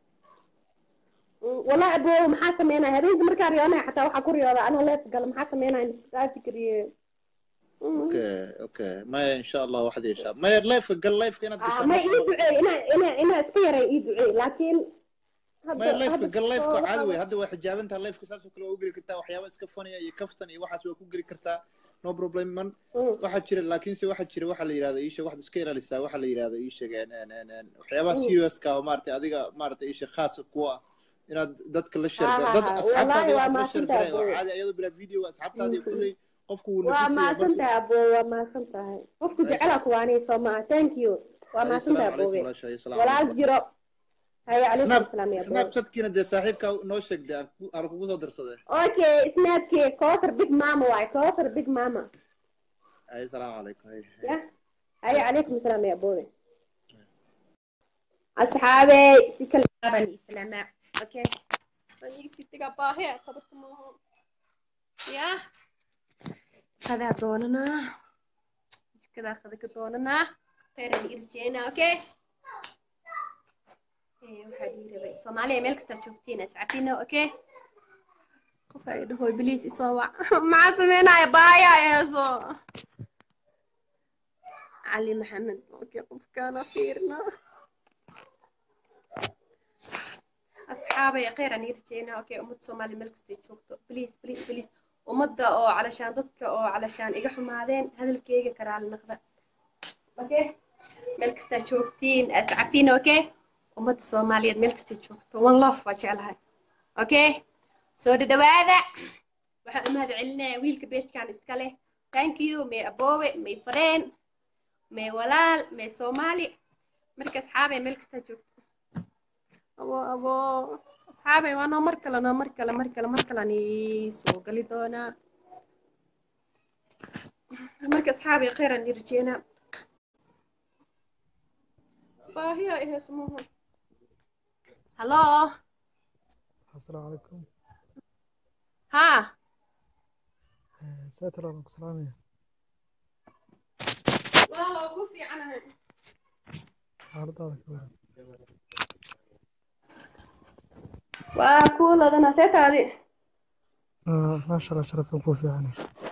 والله أبو maxaa sameynaya habeenkii markaan riyoonaya xataa waxaa ku riyooda anoo leef gala maxaa sameynaya aa fikriye okay okay maya insha allah waxaad yeeshaa maya lifeka gal lifeka inaad gasho ma ii duceey ina ina ina iska yaray ii duceey laakiin maya lifeka gal lifeka caadi wey hadda waa xijaabantaha lifeka saasoo kale waa u geli kartaa waxyaaba iska funaya iyo kaftan iyo waxaas waa ku geli kartaa no problem man waxaa jira laakiinse waxaa jira waxaa la yidhahda iisha waxaad iska ilaalisaa waxaa la yidhahda iisheeg waxyaabaha seriouska ah oo maaragtay adiga maaragtay iisha khaasa kuwa ah inaad dadka la sheerga dad asxaabtaadi waa waxaad la sheergaray oo mahadsantahay caadi ayadoo bilaa video asxaabtaadi kulley qofku wuu waa nafisaya mahadsan markuu tahay abo waa mahadsan tahay qofku jecela kuwaanay soo maa thank you waa Ay, mahadsan tahay salaamu calaykum abowe walaashay, salaamu walaal calaykum. jiro haya calaykum snap asalaam ya abowe snapchatkiina dee saaxiibkaa noo sheegday aan ku- aan kugu soo darsaday okay snapkii kootar big mama waay kootar big mama ay salaamu calaykum ay ya haya calaykum asalaam ya abowe asxaabey si kale baan islaamaa okay baniisitiga baahe tabarta maaha ya qadaa doonanaa jikadaa qada ka doonanaa khayran irjeena okay Eh, waxaa dhihi rabay soomaaliya meel kastaa joogtiin ascafina okay qof ay dhahoy biliis isoo wac maxaa sameynaya baaya eeso cali maxamed okay qofkaana fiirna asxaabay khayran irjeena okay ummadda soomaaliya meel kastay joogto biliis biliis biliis ummadda oo calashaan dadka oo calashaan iga xumaadeen hadalkeyga karaali naqda okay meel kastaa joogtiin ascafina okay ummadda soomaaliyeed meel kasta joogto one love waa jeclahay okay soo dhadhawaada waxaan u mahad celinayaa wiilka beeshkan iska leh thank you may aboowe may fareen may walaal may soomaali marka asxaabay meel kasta joogto abo abo asxaabay waa noo mar kale noo mar kale mar kale mar kalean ii soo gali doonaa marka asxaabay khayran ii rajeynaa baahiya ihesmuhu hallo السلام عليكم ها ساتر الله سلامي والله ugu fiicanahay xaaladaada ka waran waa kuu ladana seetaadi آه، ما شاء الله شرف ku fiican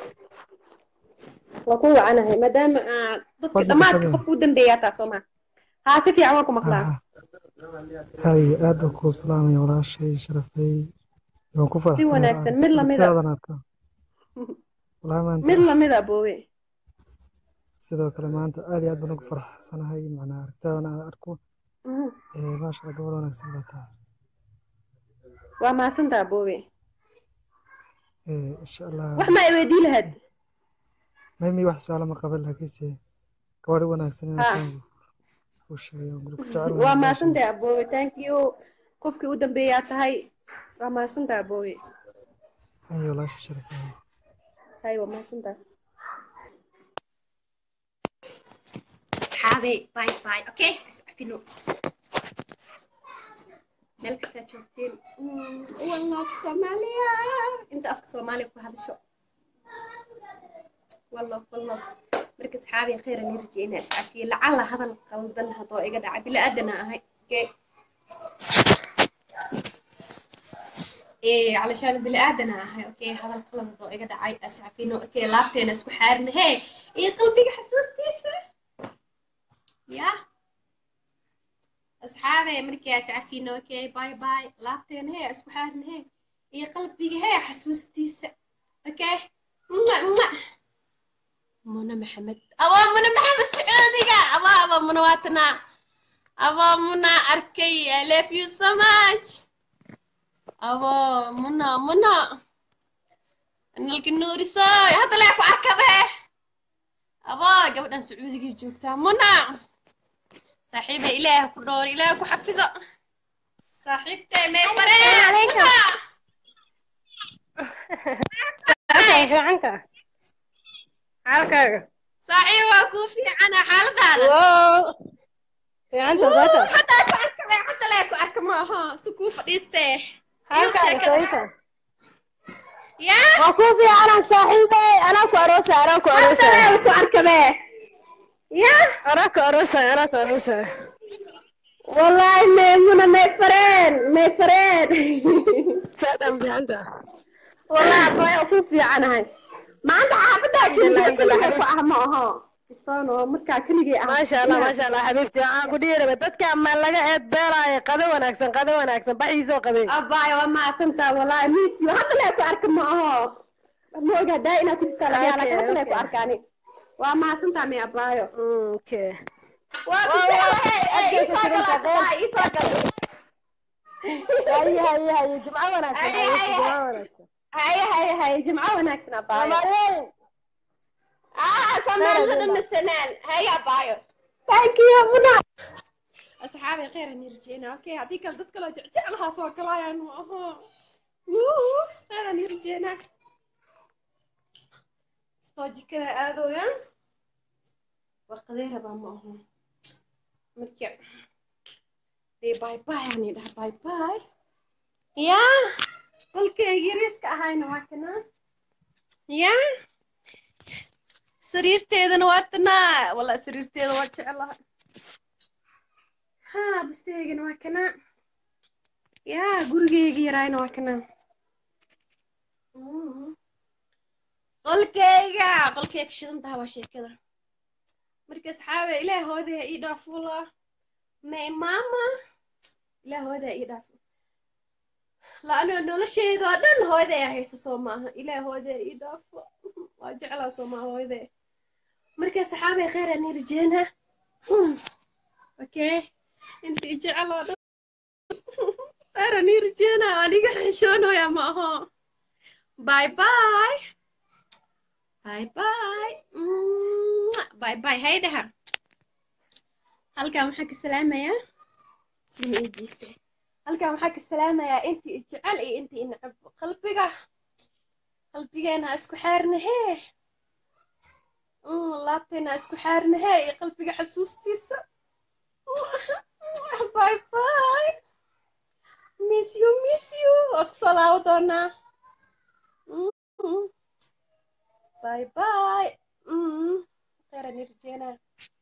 waa ku wacanahay maadaama aad dadka Fadli dhammaadka Bashabeer. qofka u dambeeyaa taa soo maa haa si fiican waa ku maqlaa hay aad baan kuu salaamaya walaashay sharafay waan ku si faraxsanahay wanaagsan mid lamida aragtidaadan arkaa walahi maanta mid lamida aboowe sidoo kale maanta aad iyo aad baan ugu faraxsanahay macnaa aragtidaadan aan arko Mhm. Eh, maasha allah gabar wanaagsan baa tahay waa mahadsantaa aboobe Eh, insha allah wax ma ay weydii lahayd maymi wax su-aalo ma qaban laakiinse gabadhi wanaagsan ha inaan kuu sheegayo guri ku jecel waa walaashay mahadsantahay aboobe thank you qofkii u dambeeyaa tahay waa mahadsantahay aboobe ay walaasha sharafay hay waa mahadsantahay asxaabe bye bye okay iscafino meel kastaa joogteen wallah soomaaliya inta afka soomaaliya ku hadasho wallah wallah marka asxaabi khayr aan rajeyna iscafiye lacala hadal qaldan hadoo iga dhaca bila aadana ahay okay إيه علشان بني آدم هاي أوكي هذا القلب ضو إيه دعاي أسعفينه أوكي لابتين أسكو حارن هي إيه قلبي حسوس تيسا يا أصحابي مركي أسعفينه أوكي باي باي لابتين هي أسكو حارن هي إيه قلبي هي حسوس تيسا أوكي مع مع منى محمد أبا منى محمد سعودي أبا أبا منى واتنا أبا منى أركي I love you so much أبا منى منى نلقى النور ساي هذا لا يكون أركبه أبا قبل أن سعودي جوكتا منى صاحبة إله كدور إله كحفظة صاحبتي ما فريق fiicanta xaalkaaga صاحبة كوفي أنا حالة هذا wow fiicanta soota حتى أكو أركبه حتى لا يكون أركبه ها سكوف ديسته xaalkaaga soota يا waa kuu fiicanan saaxiibey anaa ku aroosay anaa ku حتى aroosay لا يكون أركبه يا anaa ku aroosay anaa ku aroosay والله ميمونة ما فرين ما فرين saadan fiicanta والله أبوي أكون في عنها ما عندها عبدا الحمد لله كلها كلها أهمها استانو مركا كلجي أهم maasha allah maasha allah xabiibti waxaan ku dhihi rabay dadka ma laga eed beeraayo qado wanaagsan qado wanaagsan baxiisoo qabay أباي وما كنت والله ميسيو هذا لا يكون معها ما هو دا إنا كنت سألها Okay, لكن هذا لا okay. يكون أركاني وما كنت مي أبايو okay haye haye haye jimco wanaagsan Haye, xabiibti haye, jimco haye. wanaagsan هاي هاي هاي جمعة وناكسنا أبايو soomaaliyeyn آه سمان خير لنا جدا. السنان هاي أبايو ثانك يو منى أصحابي خير إني رجينا أوكي هذيك الدتك لو جعلها سوا كلايان وأها ووو خير إني رجينا صوجي كذا آذو يا وقديرها بقى ما هو مركب دي باي باي يعني ده باي باي يا قلكي يريسك أهاينا واكنا يا sariirteedana waa tanaa walla sariirteeda waa jeclaha haa busteegana waa kanaa yaa gurigeyga yaraayna waa kanaa Mm. qolkeyga qolkeyga shidan taha waa sheekada marka asxaabe ilaah hoodaa ii dhaafula may maama ilaah hoodaa ii dhaafo laano nolosheeda oo dhan hooyaday haysta soo maaha ilaah hoodaa ii dhaafo waa jeclaa soo maaha hooyaday marka saxaabay khayr aan rajeyna okay inta i jecel oo dhan khayr aan rajeyna aniga xishoonaya ma aho bye bye bye bye Mwah. bye bye haydaha halkan waxaan ka salaamayaa suma ii jiifte halkan waxaan ka salaamayaa intii i jecel iyo intii i necab qalbiga qalbigeena ha isku xeerna hee laabteena ha isku xeerna hee iyo qalbiga xasuustiisa bye bye miss you miss you waa isku soo laabo doonaa bye bye khayran irjeena